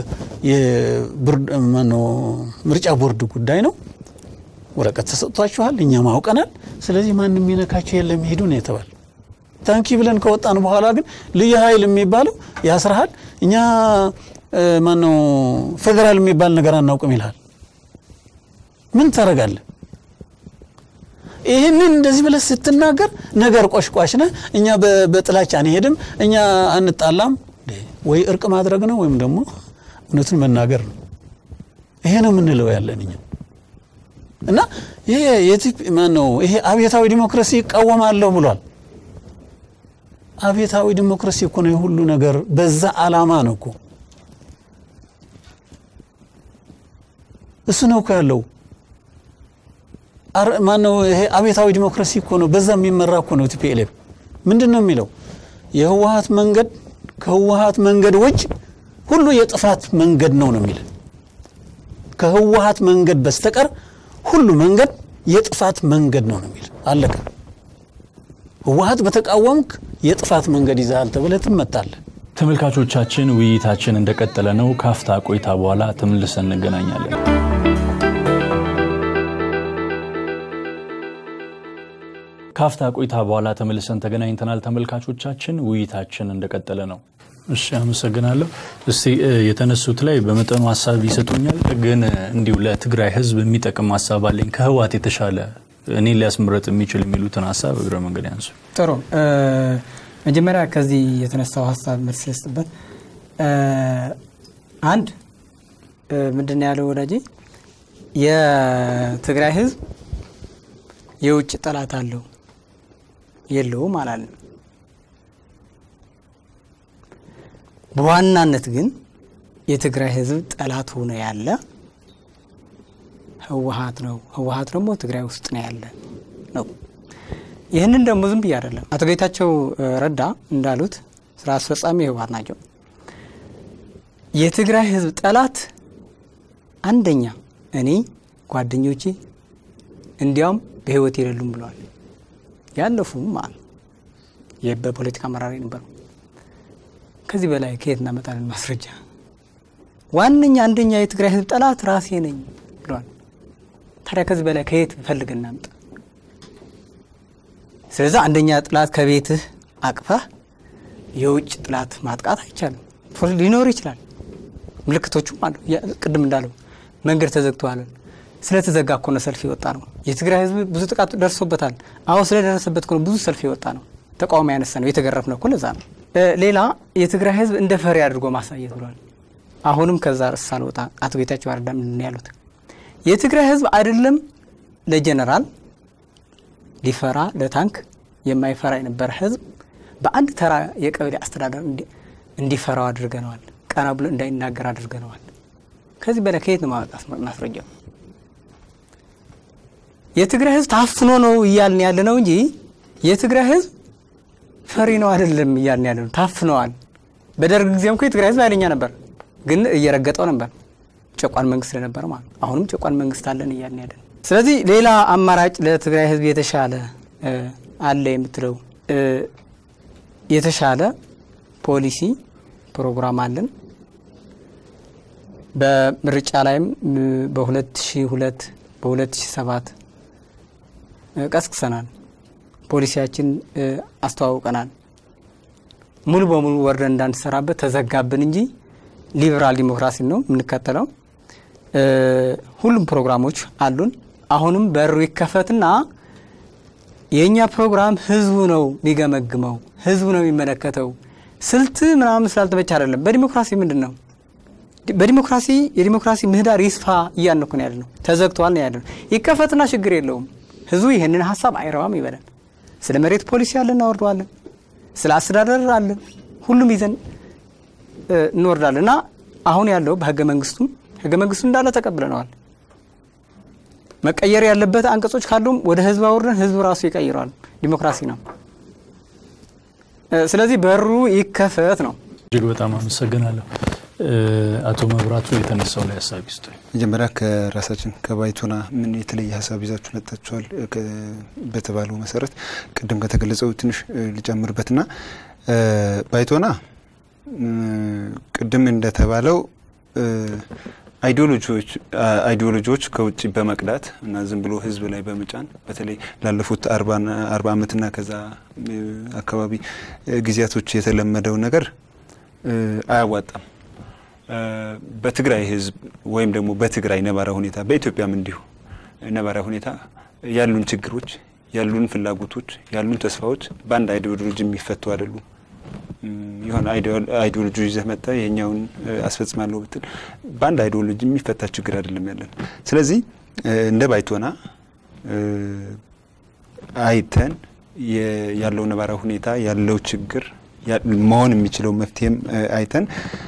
E: ምርጫ ቦርድ ጉዳይ ነው፣ ወረቀት ተሰጥቷችኋል፣ እኛም አውቀናል። ስለዚህ ማንም የሚነካቸው የለም ሄዱ ነው የተባለ። ታንኪ ብለን ከወጣን በኋላ ግን ልዩ ኃይል የሚባለው ያስርሃል። እኛ ማነው ፌዴራል የሚባል ነገር አናውቅም ይልሃል። ምን ታደርጋለህ? ይህንን እንደዚህ ብለህ ስትናገር ነገር ቆሽቋሽ ነህ። እኛ በጥላቻ አንሄድም፣ እኛ አንጣላም ወይ እርቅ ማድረግ ነው ወይም ደግሞ እውነቱን መናገር ነው። ይሄ ነው የምንለው ያለን እኛ እና ይሄ የቲፕ ማነው ይሄ አብዮታዊ ዲሞክራሲ ይቃወማለሁ ብሏል። አብዮታዊ ዲሞክራሲ እኮ ነው የሁሉ ነገር በዛ አላማ ነው እኮ እሱ ነው እኮ ያለው። ማነው ይሄ አብዮታዊ ዲሞክራሲ እኮ ነው በዛ የሚመራ እኮ ነው ቲፒኤልኤፍ ምንድን ነው የሚለው የህወሀት መንገድ ከህወሀት መንገድ ውጭ ሁሉ የጥፋት መንገድ ነው ነው የሚል ከህወሀት መንገድ በስተቀር ሁሉ መንገድ የጥፋት መንገድ ነው ነው የሚል አለቀ። ህወሀት በተቃወምክ የጥፋት መንገድ ይዛል ተብለህ ትመታለህ።
A: ተመልካቾቻችን ውይይታችን እንደቀጠለ ነው። ካፍታ ቆይታ በኋላ ተመልሰን እንገናኛለን። ካፍታ ቆይታ በኋላ ተመልሰን ተገናኝተናል። ተመልካቾቻችን ውይይታችን እንደቀጠለ ነው። እሺ አመሰግናለሁ። እስቲ የተነሱት ላይ በመጠኑ ሀሳብ ይሰጡኛል፣ ግን እንዲሁ ለትግራይ ህዝብ የሚጠቅም ሀሳብ አለኝ ከህወሓት የተሻለ እኔ ሊያስመረጥ የሚችል የሚሉትን ሀሳብ እግረ መንገድ ያንሱ።
F: ጥሩ መጀመሪያ ከዚህ የተነሳው ሀሳብ መልስ ልስጥበት። አንድ ምንድን ነው ያለው ወዳጄ፣ የትግራይ ህዝብ የውጭ ጠላት አለው የለውም አላለም። በዋናነት ግን የትግራይ ህዝብ ጠላት ሆኖ ያለ ህወሓት ነው። ህወሓት ደግሞ ትግራይ ውስጥ ነው ያለ ነው። ይህንን ደግሞ ዝም ብዬ አይደለም። አቶ ጌታቸው ረዳ እንዳሉት ስራ አስፈጻሚ ህወሓት ናቸው። የትግራይ ህዝብ ጠላት አንደኛ እኔ፣ ጓደኞቼ እንዲያውም በህይወት የሌሉም ብለዋል። ያለፉም ማለት በፖለቲካ አመራር ነበሩ። ከዚህ በላይ ከየት እናመጣለን ማስረጃ? ዋነኛ አንደኛ የትግራይ ህዝብ ጠላት ራሴ ነኝ ብለዋል። ታዲያ ከዚህ በላይ ከየት ፈልግ እናምጣ? ስለዚህ አንደኛ ጥላት ከቤትህ አቅፈህ የውጭ ጥላት ማጥቃት አይቻልም። ሊኖር ይችላል፣ ምልክቶቹም አሉ። ቅድም እንዳለው መንገድ ተዘግተዋል። ስለተዘጋ እኮ ነው ሰልፍ የወጣ ነው። የትግራይ ህዝብ ብዙ ጥቃት ደርሶበታል። አዎ ስለደረሰበት እኮ ነው ብዙ ሰልፍ የወጣ ነው። ተቃውሞ ያነሳ ነው። የተገረፍ ነው እኮ ለዛ ነው። ሌላ የትግራይ ህዝብ እንደ ፈሪ አድርጎ ማሳየት ብሏል። አሁንም ከዛ ርዕስ ሳልወጣ አቶ ጌታቸው ረዳ ምንድን ያሉት የትግራይ ህዝብ አይደለም ለጀነራል ሊፈራ ለታንክ የማይፈራ የነበረ ህዝብ በአንድ ተራ የቀበሌ አስተዳደር እንዲፈራው አድርገነዋል። ቀና ብሎ እንዳይናገር አድርገነዋል። ከዚህ በላይ ከየት ነው ማመጣት ማስረጃው? የትግራይ ህዝብ ታፍኖ ነው እያልን ያለ ነው እንጂ የትግራይ ህዝብ ፈሪ ነው አይደለም እያልን ያለ ነው። ታፍነዋል። በደርግ ጊዜም እኮ የትግራይ ህዝብ ኃይለኛ ነበር፣ ግን እየረገጠው ነበር ጨቋን መንግስት ስለነበረ ማለት አሁንም ጨቋን መንግስት አለን እያልን ያለን። ስለዚህ ሌላ አማራጭ ለትግራይ ህዝብ የተሻለ አለ የምትለው የተሻለ ፖሊሲ ፕሮግራም አለን። በምርጫ ላይም በ2002 በ2007 ቀስቅሰናል። ፖሊሲያችን አስተዋውቀናል። ሙሉ በሙሉ ወርደን እንዳንሰራበት ተዘጋብን እንጂ ሊበራል ዲሞክራሲ ነው የምንከተለው። ሁሉም ፕሮግራሞች አሉን። አሁንም በሩ ይከፈትና የእኛ ፕሮግራም ህዝቡ ነው የሚገመግመው፣ ህዝቡ ነው የሚመለከተው። ስልት ምናምን ስላልተመቻ አይደለም። በዲሞክራሲ ምንድን ነው በዲሞክራሲ የዲሞክራሲ ምህዳር ይስፋ እያልን ነው ያለ ነው። ተዘግቷል ነው ያለ ነው። ይከፈትና ችግር የለውም። ህዝቡ ይህንን ሀሳብ አይረባም ይበላል። ስለ መሬት ፖሊሲ አለን እናወርደዋለን። ስለ አስተዳደር አለን ሁሉም ይዘን እንወርዳለን እና አሁን ያለው በህገ መንግስቱ ህገ መንግስቱ እንዳለ ተቀብለነዋል። መቀየር ያለበት አንቀጾች ካሉም ወደ ህዝብ አውርደን ህዝቡ ራሱ ይቀይረዋል። ዲሞክራሲ ነው። ስለዚህ በሩ ይከፈት ነው።
A: እጅግ በጣም አመሰግናለሁ። አቶ መብራቱ የተነሳው ላይ ሀሳብ ይስጡ።
B: መጀመሪያ ከራሳችን ከባይቶና ምን የተለየ ሀሳብ ይዛችሁ መጥታችኋል በተባለው መሰረት ቅድም ከተገለጸው ትንሽ ልጨምርበትና ባይቶና ቅድም እንደተባለው አይዲዮሎጂዎች አይዲዮሎጂዎች ከውጭ በመቅዳት እና ዝም ብሎ ህዝብ ላይ በመጫን በተለይ ላለፉት አርባ ዓመትና ከዛ አካባቢ ጊዜያቶች የተለመደው ነገር አያዋጣም። በትግራይ ህዝብ ወይም ደግሞ በትግራይ ነባራ ሁኔታ በኢትዮጵያም እንዲሁ ነባራ ሁኔታ ያሉን ችግሮች፣ ያሉን ፍላጎቶች፣ ያሉን ተስፋዎች በአንድ አይዲዮሎጂ የሚፈቱ አይደሉም። የሆነ አይዲዮሎጂ ይዘህ መጣ የኛውን አስፈጽማለሁ ብትል በአንድ አይዲዮሎጂ የሚፈታ ችግር አይደለም ያለን። ስለዚህ እንደ ባይቶና አይተን ያለው ነባራ ሁኔታ ያለው ችግር መሆን የሚችለው መፍትሄም አይተን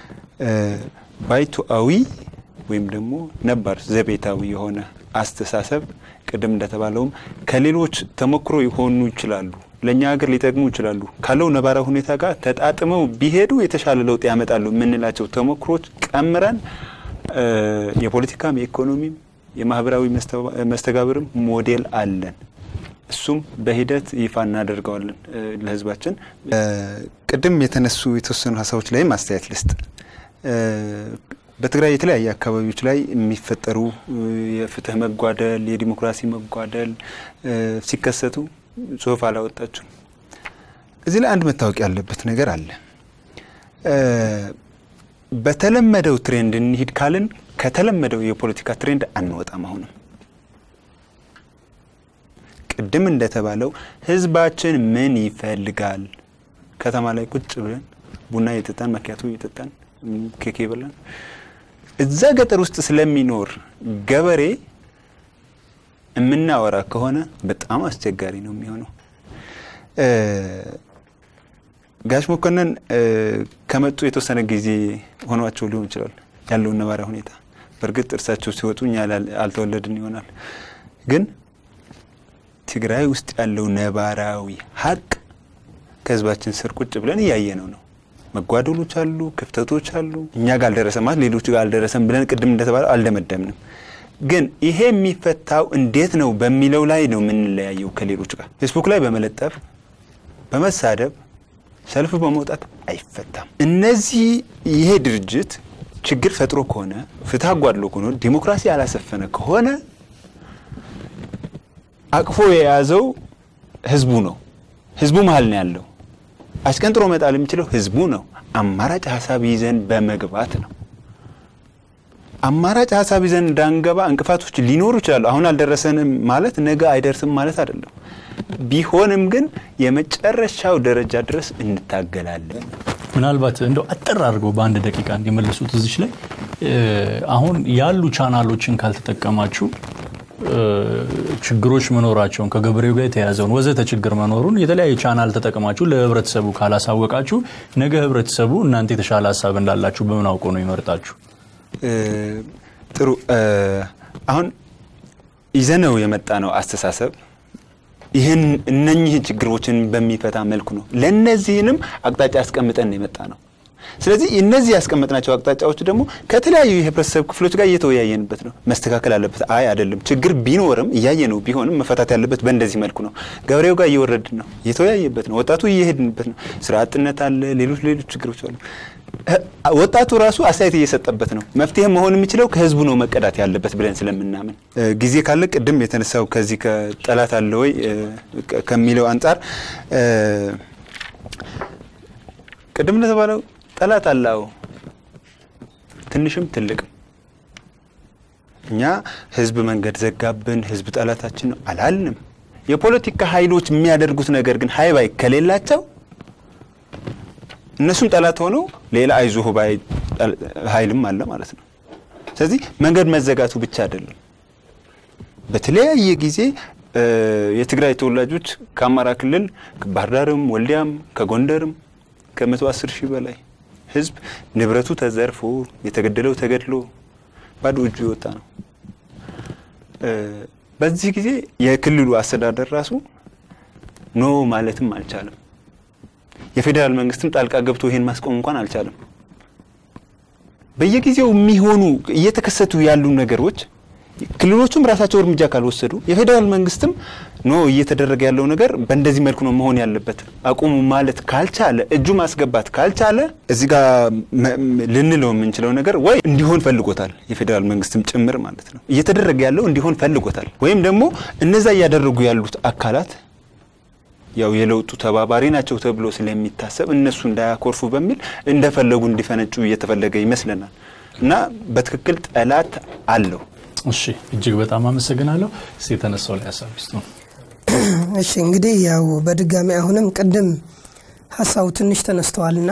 B: ባይቶአዊ ወይም ደግሞ ነባር ዘቤታዊ የሆነ አስተሳሰብ ቅድም እንደተባለውም ከሌሎች ተሞክሮ ሊሆኑ ይችላሉ፣ ለእኛ ሀገር ሊጠቅሙ ይችላሉ ካለው ነባራ ሁኔታ ጋር ተጣጥመው ቢሄዱ የተሻለ ለውጥ ያመጣሉ የምንላቸው ተሞክሮች ቀምረን የፖለቲካም የኢኮኖሚም የማህበራዊ መስተጋብርም ሞዴል አለን። እሱም በሂደት ይፋ እናደርገዋለን ለህዝባችን። ቅድም የተነሱ የተወሰኑ ሀሳቦች ላይም አስተያየት ልስጥ። በትግራይ የተለያየ አካባቢዎች ላይ የሚፈጠሩ የፍትህ መጓደል፣ የዲሞክራሲ መጓደል ሲከሰቱ ጽሁፍ አላወጣችሁም። እዚህ ላይ አንድ መታወቅ ያለበት ነገር አለ። በተለመደው ትሬንድ እንሂድ ካልን ከተለመደው የፖለቲካ ትሬንድ አንወጣም። አሁንም ቅድም እንደተባለው ህዝባችን ምን ይፈልጋል? ከተማ ላይ ቁጭ ብለን ቡና እየጠጣን መኪያቶ እየጠጣን ኬክ ይበላን እዛ ገጠር ውስጥ ስለሚኖር ገበሬ የምናወራ ከሆነ በጣም አስቸጋሪ ነው የሚሆነው። ጋሽ መኮንን ከመጡ የተወሰነ ጊዜ ሆኗቸው ሊሆን ይችላል ያለውን ነባሪያ ሁኔታ። በእርግጥ እርሳቸው ሲወጡ እኛ አልተወለድን ይሆናል። ግን ትግራይ ውስጥ ያለው ነባራዊ ሀቅ ከህዝባችን ስር ቁጭ ብለን እያየነው ነው። መጓደሎች አሉ፣ ክፍተቶች አሉ። እኛ ጋር አልደረሰም ማለት ሌሎች ጋር አልደረሰም ብለን ቅድም እንደተባለው አልደመደምንም። ግን ይሄ የሚፈታው እንዴት ነው በሚለው ላይ ነው የምንለያየው ከሌሎች ጋር። ፌስቡክ ላይ በመለጠፍ በመሳደብ ሰልፍ በመውጣት አይፈታም። እነዚህ ይሄ ድርጅት ችግር ፈጥሮ ከሆነ ፍትህ አጓድሎ ከሆነ ዲሞክራሲ ያላሰፈነ ከሆነ አቅፎ የያዘው ህዝቡ ነው። ህዝቡ መሀል ነው ያለው። አሽቀንጥሮ መጣል የሚችለው ህዝቡ ነው። አማራጭ ሀሳብ ይዘን በመግባት ነው። አማራጭ ሀሳብ ይዘን እንዳንገባ እንቅፋቶች ሊኖሩ ይችላሉ። አሁን አልደረሰንም ማለት ነገ አይደርስም ማለት አይደለም። ቢሆንም ግን የመጨረሻው ደረጃ ድረስ እንታገላለን።
A: ምናልባት እንደው አጠር አድርገው በአንድ ደቂቃ እንዲመልሱት እዚች ላይ አሁን ያሉ ቻናሎችን ካልተጠቀማችሁ ችግሮች መኖራቸውን ከገበሬው ጋር የተያዘውን ወዘተ ችግር መኖሩን የተለያየ ቻናል ተጠቅማችሁ ለህብረተሰቡ ካላሳወቃችሁ ነገ ህብረተሰቡ እናንተ የተሻለ ሀሳብ እንዳላችሁ በምን አውቆ ነው ይመርጣችሁ?
B: ጥሩ አሁን ይዘነው የመጣ ነው አስተሳሰብ ይህን እነኚህን ችግሮችን በሚፈታ መልኩ ነው። ለእነዚህንም አቅጣጫ አስቀምጠን የመጣ ነው። ስለዚህ እነዚህ ያስቀመጥናቸው አቅጣጫዎች ደግሞ ከተለያዩ የህብረተሰብ ክፍሎች ጋር እየተወያየንበት ነው። መስተካከል አለበት። አይ አይደለም፣ ችግር ቢኖርም እያየ ነው ቢሆንም መፈታት ያለበት በእንደዚህ መልኩ ነው። ገበሬው ጋር እየወረድን ነው፣ እየተወያየበት ነው። ወጣቱ እየሄድንበት ነው። ስራ አጥነት አለ፣ ሌሎች ሌሎች ችግሮች አሉ። ወጣቱ ራሱ አስተያየት እየሰጠበት ነው። መፍትሄ መሆን የሚችለው ከህዝቡ ነው መቀዳት ያለበት ብለን ስለምናምን ጊዜ ካለ ቅድም የተነሳው ከዚህ ከጠላት አለ ወይ ከሚለው አንጻር ቅድም እንደተባለው ጠላት አለው ትንሽም ትልቅም። እኛ ህዝብ መንገድ ዘጋብን፣ ህዝብ ጠላታችን ነው አላልንም። የፖለቲካ ኃይሎች የሚያደርጉት ነገር ግን ሀይ ባይ ከሌላቸው እነሱም ጠላት ሆነው ሌላ አይዞህ ባይ ኃይልም አለ ማለት ነው። ስለዚህ መንገድ መዘጋቱ ብቻ አይደለም። በተለያየ ጊዜ የትግራይ ተወላጆች ከአማራ ክልል ከባህር ዳርም ወልዲያም ከጎንደርም ከመቶ አስር ሺህ በላይ ህዝብ ንብረቱ ተዘርፎ የተገደለው ተገድሎ ባዶ እጁ የወጣ ነው። በዚህ ጊዜ የክልሉ አስተዳደር ራሱ ኖ ማለትም አልቻለም። የፌዴራል መንግስትም ጣልቃ ገብቶ ይሄን ማስቆም እንኳን አልቻለም። በየጊዜው የሚሆኑ እየተከሰቱ ያሉ ነገሮች ክልሎቹም ራሳቸው እርምጃ ካልወሰዱ የፌዴራል መንግስትም ኖ እየተደረገ ያለው ነገር በእንደዚህ መልኩ ነው መሆን ያለበት አቁሙ ማለት ካልቻለ እጁ ማስገባት ካልቻለ እዚህ ጋር ልንለው የምንችለው ነገር ወይ እንዲሆን ፈልጎታል የፌዴራል መንግስትም ጭምር ማለት ነው እየተደረገ ያለው እንዲሆን ፈልጎታል ወይም ደግሞ እነዛ እያደረጉ ያሉት አካላት ያው የለውጡ ተባባሪ ናቸው ተብሎ ስለሚታሰብ እነሱ እንዳያኮርፉ በሚል እንደፈለጉ እንዲፈነጩ እየተፈለገ ይመስለናል እና በትክክል ጠላት አለው።
A: እሺ እጅግ በጣም አመሰግናለሁ። እስኪ የተነሳው ላይ ሀሳብ ውስጥ ነው።
C: እሺ እንግዲህ ያው በድጋሚ አሁንም ቅድም ሀሳቡ ትንሽ ተነስተዋልና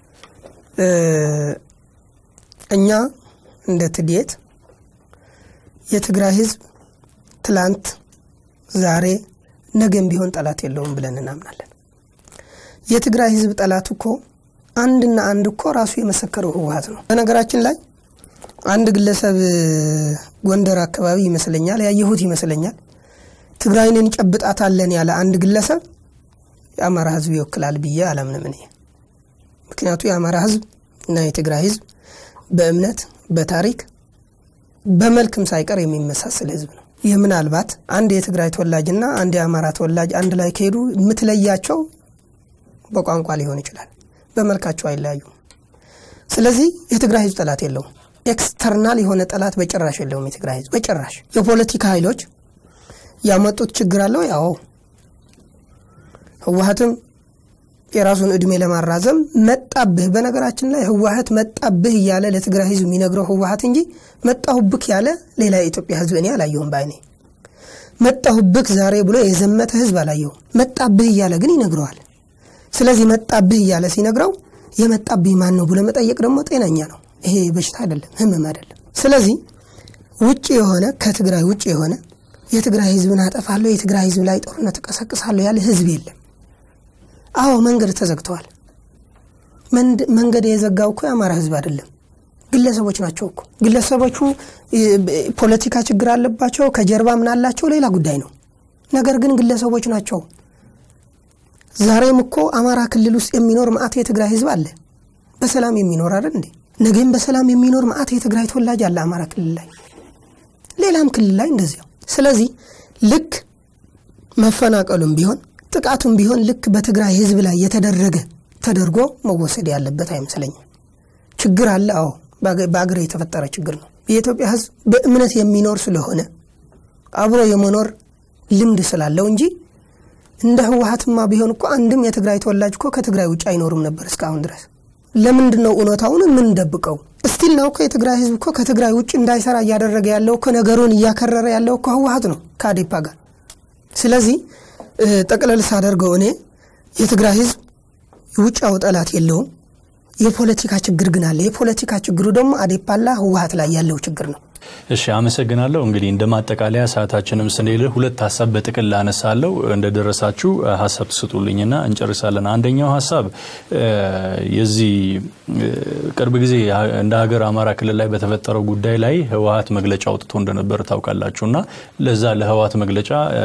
C: እኛ እንደ ትዴት የትግራይ ህዝብ ትላንት፣ ዛሬ፣ ነገም ቢሆን ጠላት የለውም ብለን እናምናለን። የትግራይ ህዝብ ጠላት እኮ አንድና አንድ እኮ ራሱ የመሰከረው ህወሀት ነው። በነገራችን ላይ አንድ ግለሰብ ጎንደር አካባቢ ይመስለኛል ያየሁት ይመስለኛል ትግራይን እንጨብጣታለን ያለ አንድ ግለሰብ የአማራ ህዝብ ይወክላል ብዬ አላምንም እኔ። ምክንያቱ የአማራ ህዝብ እና የትግራይ ህዝብ በእምነት በታሪክ በመልክም ሳይቀር የሚመሳሰል ህዝብ ነው። ይህ ምናልባት አንድ የትግራይ ተወላጅና አንድ የአማራ ተወላጅ አንድ ላይ ከሄዱ የምትለያቸው በቋንቋ ሊሆን ይችላል፣ በመልካቸው አይለያዩም። ስለዚህ የትግራይ ህዝብ ጠላት የለውም። ኤክስተርናል የሆነ ጠላት በጭራሽ የለውም የትግራይ ህዝብ በጭራሽ። የፖለቲካ ኃይሎች ያመጡት ችግር አለው። ያው ህወሀትም የራሱን እድሜ ለማራዘም መጣብህ። በነገራችን ላይ ህወሀት መጣብህ እያለ ለትግራይ ህዝብ የሚነግረው ህወሀት እንጂ መጣሁብክ ያለ ሌላ የኢትዮጵያ ህዝብ እኔ አላየሁም በአይኔ። መጣሁብክ ዛሬ ብሎ የዘመተ ህዝብ አላየሁም። መጣብህ እያለ ግን ይነግረዋል። ስለዚህ መጣብህ እያለ ሲነግረው የመጣብህ ማን ነው ብሎ መጠየቅ ደግሞ ጤነኛ ነው። ይሄ በሽታ አይደለም፣ ህመም አይደለም። ስለዚህ ውጭ የሆነ ከትግራይ ውጭ የሆነ የትግራይ ህዝብን አጠፋለሁ፣ የትግራይ ህዝብ ላይ ጦርነት እቀሰቅሳለሁ ያለ ህዝብ የለም። አዎ መንገድ ተዘግተዋል። መንገድ የዘጋው እኮ የአማራ ህዝብ አይደለም፣ ግለሰቦች ናቸው እኮ። ግለሰቦቹ ፖለቲካ ችግር አለባቸው፣ ከጀርባ ምን አላቸው ሌላ ጉዳይ ነው። ነገር ግን ግለሰቦች ናቸው። ዛሬም እኮ አማራ ክልል ውስጥ የሚኖር መዓት የትግራይ ህዝብ አለ፣ በሰላም የሚኖር አይደል እንዴ? ነገም በሰላም የሚኖር መዓት የትግራይ ተወላጅ አለ አማራ ክልል ላይ፣ ሌላም ክልል ላይ እንደዚያው። ስለዚህ ልክ መፈናቀሉም ቢሆን ጥቃቱም ቢሆን ልክ በትግራይ ህዝብ ላይ የተደረገ ተደርጎ መወሰድ ያለበት አይመስለኝም። ችግር አለ። አዎ በአገር የተፈጠረ ችግር ነው። የኢትዮጵያ ህዝብ በእምነት የሚኖር ስለሆነ አብሮ የመኖር ልምድ ስላለው እንጂ እንደ ህወሀትማ ቢሆን እኮ አንድም የትግራይ ተወላጅ እኮ ከትግራይ ውጭ አይኖርም ነበር እስካሁን ድረስ። ለምንድን ነው እውነታውን የምንደብቀው? እስቲል ነው እኮ የትግራይ ህዝብ እኮ ከትግራይ ውጭ እንዳይሰራ እያደረገ ያለው እኮ ነገሩን እያከረረ ያለው እኮ ህወሀት ነው ከአዴፓ ጋር። ስለዚህ ጠቅለል ሳደርገው እኔ የትግራይ ህዝብ ውጫው ጠላት የለውም። የፖለቲካ ችግር ግን አለ። የፖለቲካ ችግሩ ደግሞ አዴፓላ ህወሀት ላይ ያለው ችግር ነው።
A: እሺ አመሰግናለሁ። እንግዲህ እንደ ማጠቃለያ ሰዓታችንም ስንል ሁለት ሀሳብ በጥቅል አነሳለሁ። እንደደረሳችሁ ሀሳብ ትስጡልኝና እንጨርሳለን። አንደኛው ሀሳብ የዚህ ቅርብ ጊዜ እንደ ሀገር አማራ ክልል ላይ በተፈጠረው ጉዳይ ላይ ህወሀት መግለጫ አውጥቶ እንደነበር ታውቃላችሁ እና ለዛ ለህወሀት መግለጫ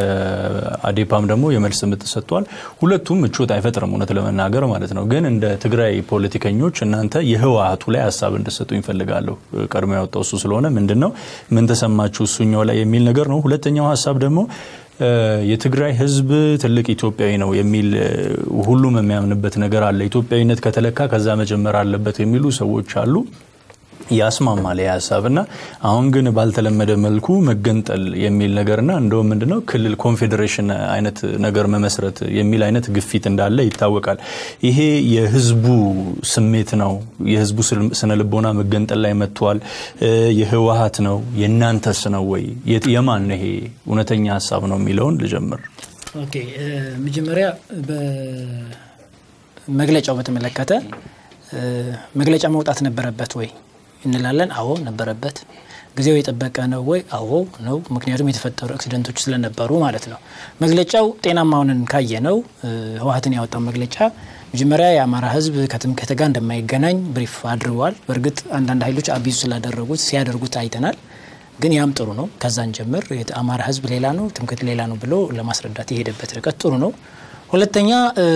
A: አዴፓም ደግሞ የመልስ ምት ሰጥቷል። ሁለቱም ምቾት አይፈጥርም እውነት ለመናገር ማለት ነው። ግን እንደ ትግራይ ፖለቲከኞች እናንተ የህወሀቱ ላይ ሀሳብ እንድሰጡ ይፈልጋለሁ። ቀድሞ ያወጣው እሱ ስለሆነ ምንድን ነው ምን ተሰማችሁ እሱኛው ላይ የሚል ነገር ነው። ሁለተኛው ሀሳብ ደግሞ የትግራይ ህዝብ ትልቅ ኢትዮጵያዊ ነው የሚል ሁሉም የሚያምንበት ነገር አለ። ኢትዮጵያዊነት ከተለካ ከዛ መጀመር አለበት የሚሉ ሰዎች አሉ። ያስማማል ሀሳብ እና አሁን ግን ባልተለመደ መልኩ መገንጠል የሚል ነገርና እንደውም ምንድነው ክልል ኮንፌዴሬሽን አይነት ነገር መመስረት የሚል አይነት ግፊት እንዳለ ይታወቃል። ይሄ የህዝቡ ስሜት ነው። የህዝቡ ስነ ልቦና መገንጠል ላይ መጥቷል። የህወሀት ነው የእናንተስ ነው ወይ የማን ይሄ እውነተኛ ሀሳብ ነው የሚለውን ልጀምር።
D: ኦኬ መጀመሪያ መግለጫው በተመለከተ መግለጫ መውጣት ነበረበት ወይ እንላለን። አዎ ነበረበት። ጊዜው የጠበቀ ነው ወይ? አዎ ነው። ምክንያቱም የተፈጠሩ አክሲደንቶች ስለነበሩ ማለት ነው። መግለጫው ጤናማውንን ካየ ነው ህወሀትን ያወጣው መግለጫ መጀመሪያ የአማራ ህዝብ ከትምክህት ጋር እንደማይገናኝ ብሪፍ አድርገዋል። በእርግጥ አንዳንድ ኃይሎች አቢዙ ስላደረጉት ሲያደርጉት አይተናል። ግን ያም ጥሩ ነው። ከዛን ጀምር አማራ ህዝብ ሌላ ነው፣ ትምክህት ሌላ ነው ብሎ ለማስረዳት የሄደበት ርቀት ጥሩ ነው። ሁለተኛ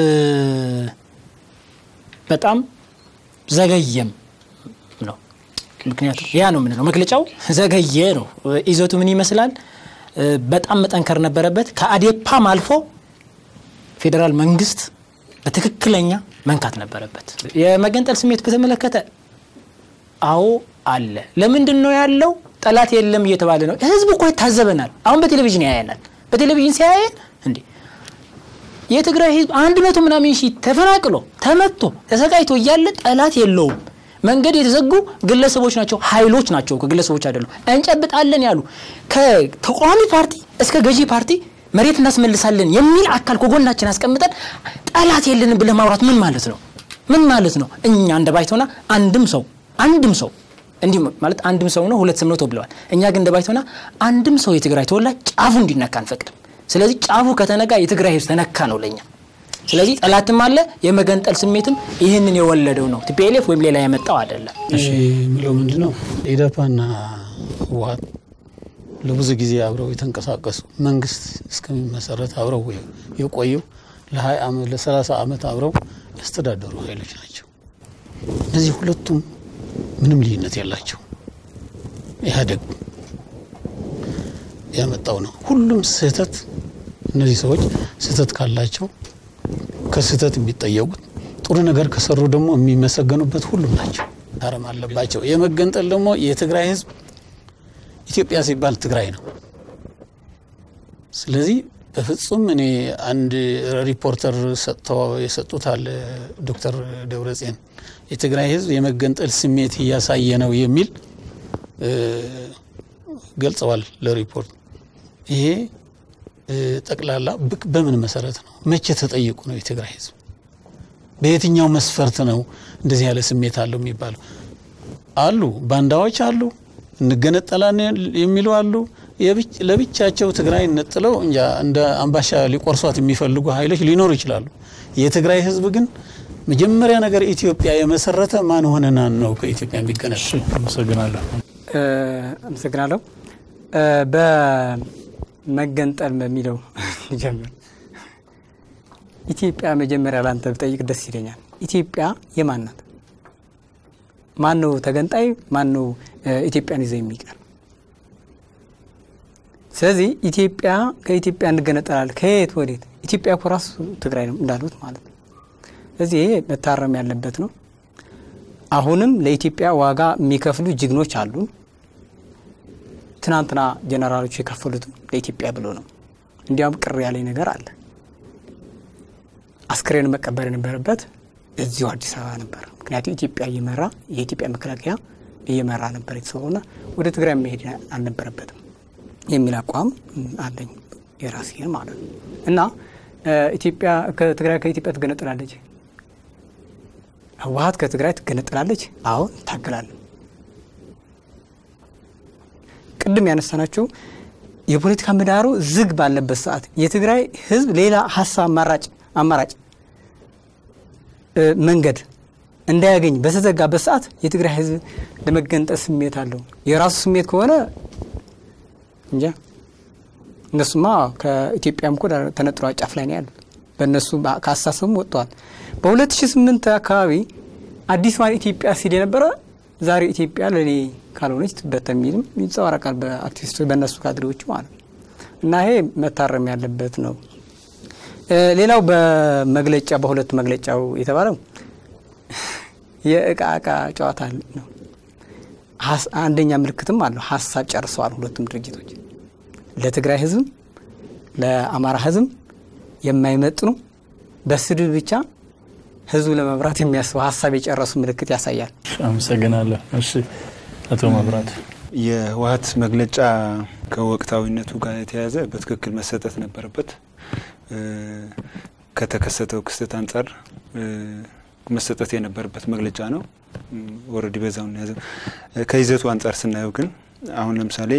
D: በጣም ዘገየም ነው። ምክንያቱም ያ ነው የምንለው መግለጫው ዘገየ ነው። ይዘቱ ምን ይመስላል? በጣም መጠንከር ነበረበት። ከአዴፓም አልፎ ፌዴራል መንግስት በትክክለኛ መንካት ነበረበት። የመገንጠል ስሜት በተመለከተ አዎ አለ። ለምንድን ነው ያለው? ጠላት የለም እየተባለ ነው። ህዝብ እኮ ይታዘበናል። አሁን በቴሌቪዥን ያያናል። በቴሌቪዥን ሲያየን እንዴ የትግራይ ህዝብ አንድ መቶ ምናምን ሺህ ተፈናቅሎ ተመቶ ተሰቃይቶ እያለ ጠላት የለውም። መንገድ የተዘጉ ግለሰቦች ናቸው፣ ኃይሎች ናቸው፣ ግለሰቦች አይደሉም። እንጨብጣለን ያሉ ከተቃዋሚ ፓርቲ እስከ ገዢ ፓርቲ መሬት እናስመልሳለን የሚል አካል ከጎናችን አስቀምጠን ጠላት የለንም ብለህ ማውራት ምን ማለት ነው? ምን ማለት ነው? እኛ እንደ ባይቶና አንድም ሰው አንድም ሰው እንዲህ ማለት አንድም ሰው ነው ሁለት ስም ነው ተብለዋል። እኛ ግን እንደ ባይቶና አንድም ሰው የትግራይ ተወላጅ ጫፉ እንዲነካ አንፈቅድም። ስለዚህ ጫፉ ከተነጋ የትግራይ ህዝብ ተነካ ነው ለኛ። ስለዚህ ጠላትም አለ፣ የመገንጠል ስሜትም ይህንን የወለደው ነው። ቲፒኤልኤፍ ወይም ሌላ የመጣው አይደለም።
E: የሚለው ምንድ ነው? ኢዴፓና ህወሀት ለብዙ ጊዜ አብረው የተንቀሳቀሱ መንግስት እስከሚመሰረት አብረው የቆዩ ለ30 ዓመት አብረው ያስተዳደሩ ኃይሎች ናቸው። እነዚህ ሁለቱም ምንም ልዩነት የላቸው። ኢህአዴግ ያመጣው ነው። ሁሉም ስህተት እነዚህ ሰዎች ስህተት ካላቸው ከስህተት የሚጠየቁት ጥሩ ነገር ከሰሩ ደግሞ የሚመሰገኑበት ሁሉም ናቸው። ታረም አለባቸው። የመገንጠል ደግሞ የትግራይ ህዝብ ኢትዮጵያ ሲባል ትግራይ ነው። ስለዚህ በፍጹም እኔ አንድ ሪፖርተር ሰጥተው የሰጡት አለ ዶክተር ደብረጽዮን የትግራይ ህዝብ የመገንጠል ስሜት እያሳየ ነው የሚል ገልጸዋል ለሪፖርት። ይሄ ጠቅላላ ብቅ በምን መሰረት ነው? መቼ ተጠይቁ ነው የትግራይ ህዝብ? በየትኛው መስፈርት ነው እንደዚህ ያለ ስሜት አለው የሚባለው? አሉ ባንዳዎች አሉ፣ እንገነጠላለን የሚሉ አሉ። ለብቻቸው ትግራይ ነጥለው እንጃ እንደ አምባሻ ሊቆርሷት የሚፈልጉ ኃይሎች ሊኖሩ ይችላሉ። የትግራይ ህዝብ ግን መጀመሪያ ነገር ኢትዮጵያ የመሰረተ ማን ሆነና ነው ከኢትዮጵያ የሚገነጠል?
A: አመሰግናለሁ።
F: አመሰግናለሁ። በመገንጠል በሚለው ጀምር። ኢትዮጵያ መጀመሪያ ላንተ ብጠይቅ ደስ ይለኛል። ኢትዮጵያ የማን ናት? ማን ነው ተገንጣይ? ማን ነው ኢትዮጵያን ይዘው የሚቀር? ስለዚህ ኢትዮጵያ ከኢትዮጵያ እንገነጠላለን ከየት ወዴት? ኢትዮጵያ እኮ ራሱ ትግራይ ነው እንዳሉት ማለት ነው። ስለዚህ ይሄ መታረም ያለበት ነው። አሁንም ለኢትዮጵያ ዋጋ የሚከፍሉ ጀግኖች አሉ። ትናንትና ጀነራሎች የከፈሉት ለኢትዮጵያ ብሎ ነው። እንዲያውም ቅር ያለኝ ነገር አለ። አስክሬን መቀበር የነበረበት እዚሁ አዲስ አበባ ነበር። ምክንያቱም ኢትዮጵያ እየመራ የኢትዮጵያ መከላከያ እየመራ ነበር የተሰውና ወደ ትግራይ መሄድ አልነበረበትም የሚል አቋም አለኝ የራሴ ማለት ነው። እና ኢትዮጵያ ከትግራይ ከኢትዮጵያ ትገነጠላለች፣ ህወሀት ከትግራይ ትገነጠላለች። አዎ እንታገላለን። ቅድም ያነሳናቸው የፖለቲካ ምህዳሩ ዝግ ባለበት ሰዓት የትግራይ ህዝብ ሌላ ሀሳብ አማራጭ አማራጭ መንገድ እንዳያገኝ በተዘጋበት ሰዓት የትግራይ ህዝብ ለመገንጠል ስሜት አለው። የራሱ ስሜት ከሆነ እንጃ እነሱማ ከኢትዮጵያም እኮ ተነጥሎ ጫፍ ላይ ነው ያሉት። በእነሱ ከአስተሳሰቡም ወጥተዋል። በ2008 አካባቢ አዲስዋን ኢትዮጵያ ሲል የነበረ ዛሬ ኢትዮጵያ ለእኔ ካልሆነች ትበተን የሚልም ይንጸባረቃል በአክቲቪስቶች በእነሱ ካድሬዎቹ ማለት ነው። እና ይሄ መታረም ያለበት ነው። ሌላው በመግለጫ በሁለት መግለጫው የተባለው የእቃ እቃ ጨዋታ ነው። አንደኛ ምልክትም አለው። ሀሳብ ጨርሰዋል ሁለቱም ድርጅቶች ለትግራይ ህዝብም ለአማራ ህዝብም የማይመጥኑ በስድብ ብቻ ህዝቡ ለመምራት የሚያስቡ ሀሳብ የጨረሱ ምልክት ያሳያል።
A: አመሰግናለሁ። እሺ አቶ መብራት
B: የህወሀት መግለጫ ከወቅታዊነቱ ጋር የተያያዘ በትክክል መሰጠት ነበረበት። ከተከሰተው ክስተት አንጻር መሰጠት የነበረበት መግለጫ ነው። ወረድ በዛውን ያዘ። ከይዘቱ አንጻር ስናየው ግን አሁን ለምሳሌ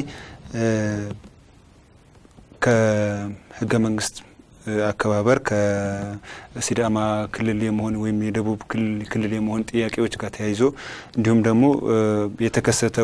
B: ከህገ መንግስት አከባበር ከሲዳማ ክልል የመሆን ወይም የደቡብ ክልል የመሆን ጥያቄዎች ጋር ተያይዞ እንዲሁም ደግሞ የተከሰተው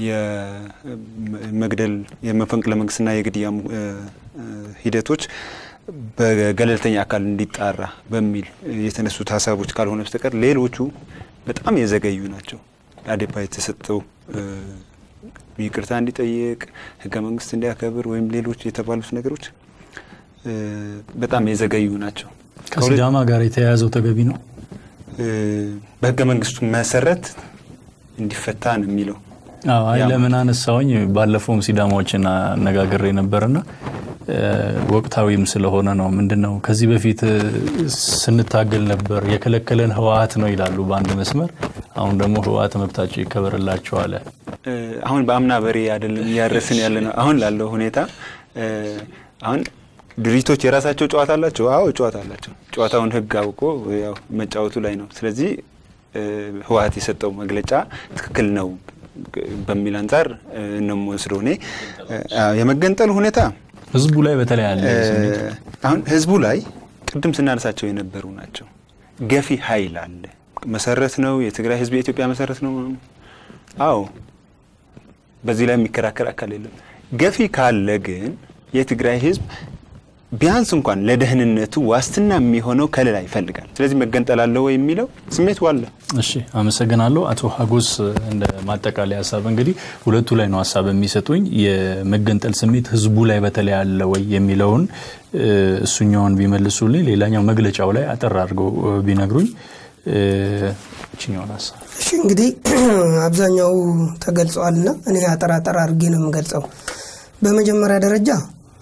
B: የመግደል የመፈንቅለ መንግስትና የግድያ ሂደቶች በገለልተኛ አካል እንዲጣራ በሚል የተነሱት ሀሳቦች ካልሆነ በስተቀር ሌሎቹ በጣም የዘገዩ ናቸው። አዴፓ የተሰጠው ይቅርታ እንዲጠይቅ ህገ መንግስት እንዲያከብር ወይም ሌሎች የተባሉት ነገሮች በጣም የዘገዩ ናቸው።
A: ከሲዳማ ጋር የተያያዘው ተገቢ ነው።
B: በህገ መንግስቱ መሰረት እንዲፈታ ነው የሚለው።
A: አይ ለምን አነሳውኝ፣ ባለፈውም ሲዳማዎችን አነጋግሬ ነበርና ወቅታዊም ስለሆነ ነው። ምንድን ነው ከዚህ በፊት ስንታገል ነበር የከለከለን ህወሀት ነው ይላሉ በአንድ መስመር። አሁን ደግሞ ህወሀት መብታቸው ይከበርላቸው አለ።
B: አሁን በአምና በሬ አይደለም እያረስን ያለ ነው። አሁን ላለው ሁኔታ አሁን ድርጅቶች የራሳቸው ጨዋታ አላቸው። አዎ ጨዋታ አላቸው። ጨዋታውን ህግ አውቆ ያው መጫወቱ ላይ ነው። ስለዚህ ህወሀት የሰጠው መግለጫ ትክክል ነው በሚል አንጻር ነው የምወስደው እኔ የመገንጠል ሁኔታ
A: ህዝቡ ላይ በተለይ አለ
B: አሁን ህዝቡ ላይ ቅድም ስናነሳቸው የነበሩ ናቸው። ገፊ ኃይል አለ። መሰረት ነው የትግራይ ህዝብ የኢትዮጵያ መሰረት ነው። አዎ በዚህ ላይ የሚከራከር አካል የለም። ገፊ ካለ ግን የትግራይ ህዝብ ቢያንስ እንኳን ለደህንነቱ ዋስትና የሚሆነው ከለላ ይፈልጋል። ስለዚህ መገንጠል አለ ወይ የሚለው ስሜቱ አለ።
A: እሺ አመሰግናለሁ። አቶ ሀጎስ እንደ ማጠቃለያ ሀሳብ እንግዲህ ሁለቱ ላይ ነው ሀሳብ የሚሰጡኝ። የመገንጠል ስሜት ህዝቡ ላይ በተለይ አለ ወይ የሚለውን እሱኛውን ቢመልሱልኝ፣ ሌላኛው መግለጫው ላይ አጠር አድርገው ቢነግሩኝ እችኛውን ሀሳብ
C: እሺ እንግዲህ አብዛኛው ተገልጸዋልና እኔ አጠር አጠር አድርጌ ነው የምገልጸው። በመጀመሪያ ደረጃ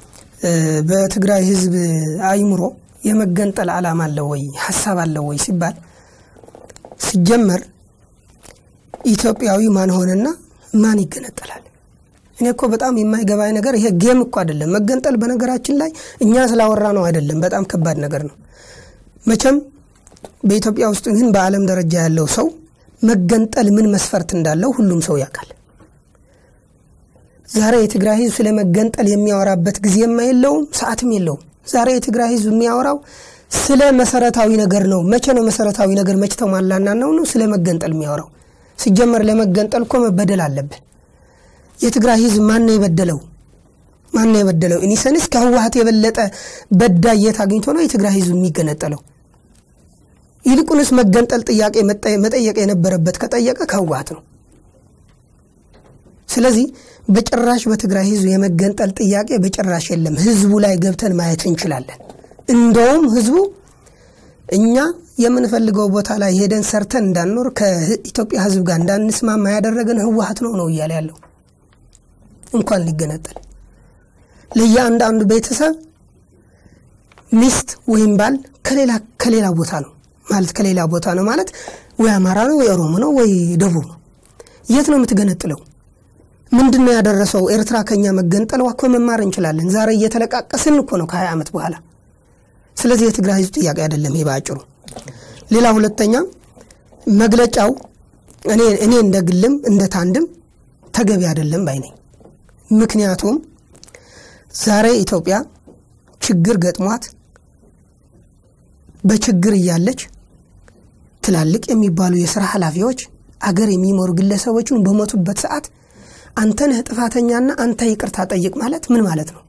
C: በትግራይ ህዝብ አይምሮ የመገንጠል ዓላማ አለው ወይ ሀሳብ አለው ወይ ሲባል ሲጀመር ኢትዮጵያዊ ማን ሆነና ማን ይገነጠላል? እኔ እኮ በጣም የማይገባኝ ነገር ይሄ ጌም እኮ አይደለም። መገንጠል በነገራችን ላይ እኛ ስላወራ ነው አይደለም፣ በጣም ከባድ ነገር ነው። መቼም በኢትዮጵያ ውስጥ ግን በዓለም ደረጃ ያለው ሰው መገንጠል ምን መስፈርት እንዳለው ሁሉም ሰው ያውቃል። ዛሬ የትግራይ ህዝብ ስለ መገንጠል የሚያወራበት ጊዜም የለውም፣ ሰዓትም የለውም። ዛሬ የትግራይ ህዝብ የሚያወራው ስለ መሰረታዊ ነገር ነው። መቼ ነው መሰረታዊ ነገር መቼ ተሟላና ነው ነው ስለ መገንጠል የሚያወራው? ሲጀመር ለመገንጠል እኮ መበደል አለብን። የትግራይ ህዝብ ማን ነው የበደለው? ማን ነው የበደለው? ኢኒሰንስ ከህወሀት የበለጠ በዳይ የት አግኝቶ ነው የትግራይ ህዝብ የሚገነጠለው? ይልቁንስ መገንጠል ጥያቄ መጠየቅ የነበረበት ከጠየቀ ከህወሀት ነው። ስለዚህ በጭራሽ በትግራይ ህዝብ የመገንጠል ጥያቄ በጭራሽ የለም። ህዝቡ ላይ ገብተን ማየት እንችላለን። እንደውም ህዝቡ እኛ የምንፈልገው ቦታ ላይ ሄደን ሰርተን እንዳንኖር ከኢትዮጵያ ህዝብ ጋር እንዳንስማማ ያደረገን ህወሀት ነው ነው እያለ ያለው እንኳን ሊገነጠል ለየአንዳንዱ ቤተሰብ ሚስት ወይም ባል ከሌላ ከሌላ ቦታ ነው ማለት ከሌላ ቦታ ነው ማለት ወይ አማራ ነው ወይ ኦሮሞ ነው ወይ ደቡብ ነው። የት ነው የምትገነጥለው? ምንድን ነው ያደረሰው? ኤርትራ ከኛ መገንጠል እኮ መማር እንችላለን። ዛሬ እየተለቃቀስን እኮ ነው ከሀያ ዓመት በኋላ። ስለዚህ የትግራይ ህዝብ ጥያቄ አይደለም ይሄ በአጭሩ። ሌላ ሁለተኛ መግለጫው እኔ እኔ እንደ ግልም እንደ ታንድም ተገቢ አይደለም ባይ ነኝ። ምክንያቱም ዛሬ ኢትዮጵያ ችግር ገጥሟት በችግር እያለች ትላልቅ የሚባሉ የስራ ኃላፊዎች አገር የሚመሩ ግለሰቦችን በሞቱበት ሰዓት አንተ ነህ ጥፋተኛና አንተ ይቅርታ ጠይቅ ማለት ምን ማለት ነው?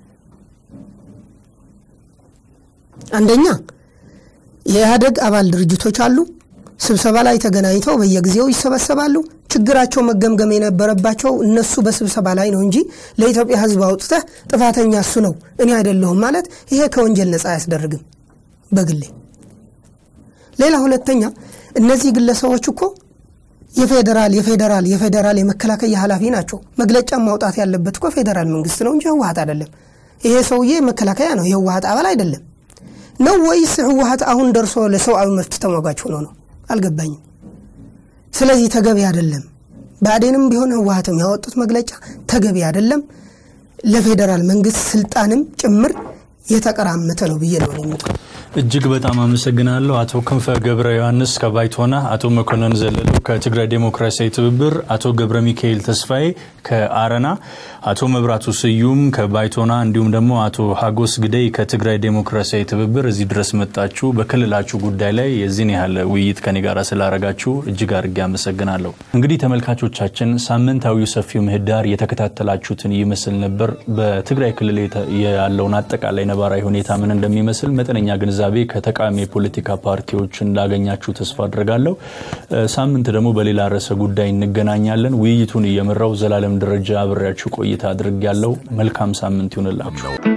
C: አንደኛ የኢህአደግ አባል ድርጅቶች አሉ። ስብሰባ ላይ ተገናኝተው በየጊዜው ይሰበሰባሉ። ችግራቸው መገምገም የነበረባቸው እነሱ በስብሰባ ላይ ነው እንጂ ለኢትዮጵያ ህዝብ አውጥተህ ጥፋተኛ እሱ ነው እኔ አይደለሁም ማለት ይሄ ከወንጀል ነፃ አያስደርግም። በግሌ ሌላ ሁለተኛ እነዚህ ግለሰቦች እኮ የፌዴራል የፌዴራል የፌዴራል የመከላከያ ኃላፊ ናቸው። መግለጫ ማውጣት ያለበት እኮ ፌዴራል መንግስት ነው እንጂ ህወሀት አይደለም። ይሄ ሰውዬ መከላከያ ነው፣ የህወሀት አባል አይደለም ነው ወይስ ህወሀት አሁን ደርሶ ለሰብአዊ መብት ተሟጋች ሆኖ ነው? አልገባኝም። ስለዚህ ተገቢ አይደለም። ብአዴንም ቢሆን ህወሀትም ያወጡት መግለጫ ተገቢ አይደለም። ለፌዴራል መንግስት ስልጣንም ጭምር የተቀራመተ ነው ብዬ ነው የምጠው።
A: እጅግ በጣም አመሰግናለሁ አቶ ክንፈ ገብረ ዮሐንስ ከባይቶና፣ አቶ መኮንን ዘለለው ከትግራይ ዴሞክራሲያዊ ትብብር፣ አቶ ገብረ ሚካኤል ተስፋዬ ከአረና፣ አቶ መብራቱ ስዩም ከባይቶና እንዲሁም ደግሞ አቶ ሀጎስ ግደይ ከትግራይ ዴሞክራሲያዊ ትብብር እዚህ ድረስ መጣችሁ በክልላችሁ ጉዳይ ላይ የዚህን ያህል ውይይት ከኔ ጋር ስላረጋችሁ እጅግ አድርጌ አመሰግናለሁ። እንግዲህ ተመልካቾቻችን ሳምንታዊው ሰፊው ምህዳር የተከታተላችሁትን ይመስል ነበር። በትግራይ ክልል ያለውን አጠቃላይ ነባራዊ ሁኔታ ምን እንደሚመስል መጠነኛ ግንዛቤ ከተቃዋሚ የፖለቲካ ፓርቲዎች እንዳገኛችሁ ተስፋ አድርጋለሁ። ሳምንት ደግሞ በሌላ ርዕሰ ጉዳይ እንገናኛለን። ውይይቱን እየመራው ዘላለም ደረጃ አብሬያችሁ ቆይታ አድርግ ያለው መልካም ሳምንት ይሁንላችሁ።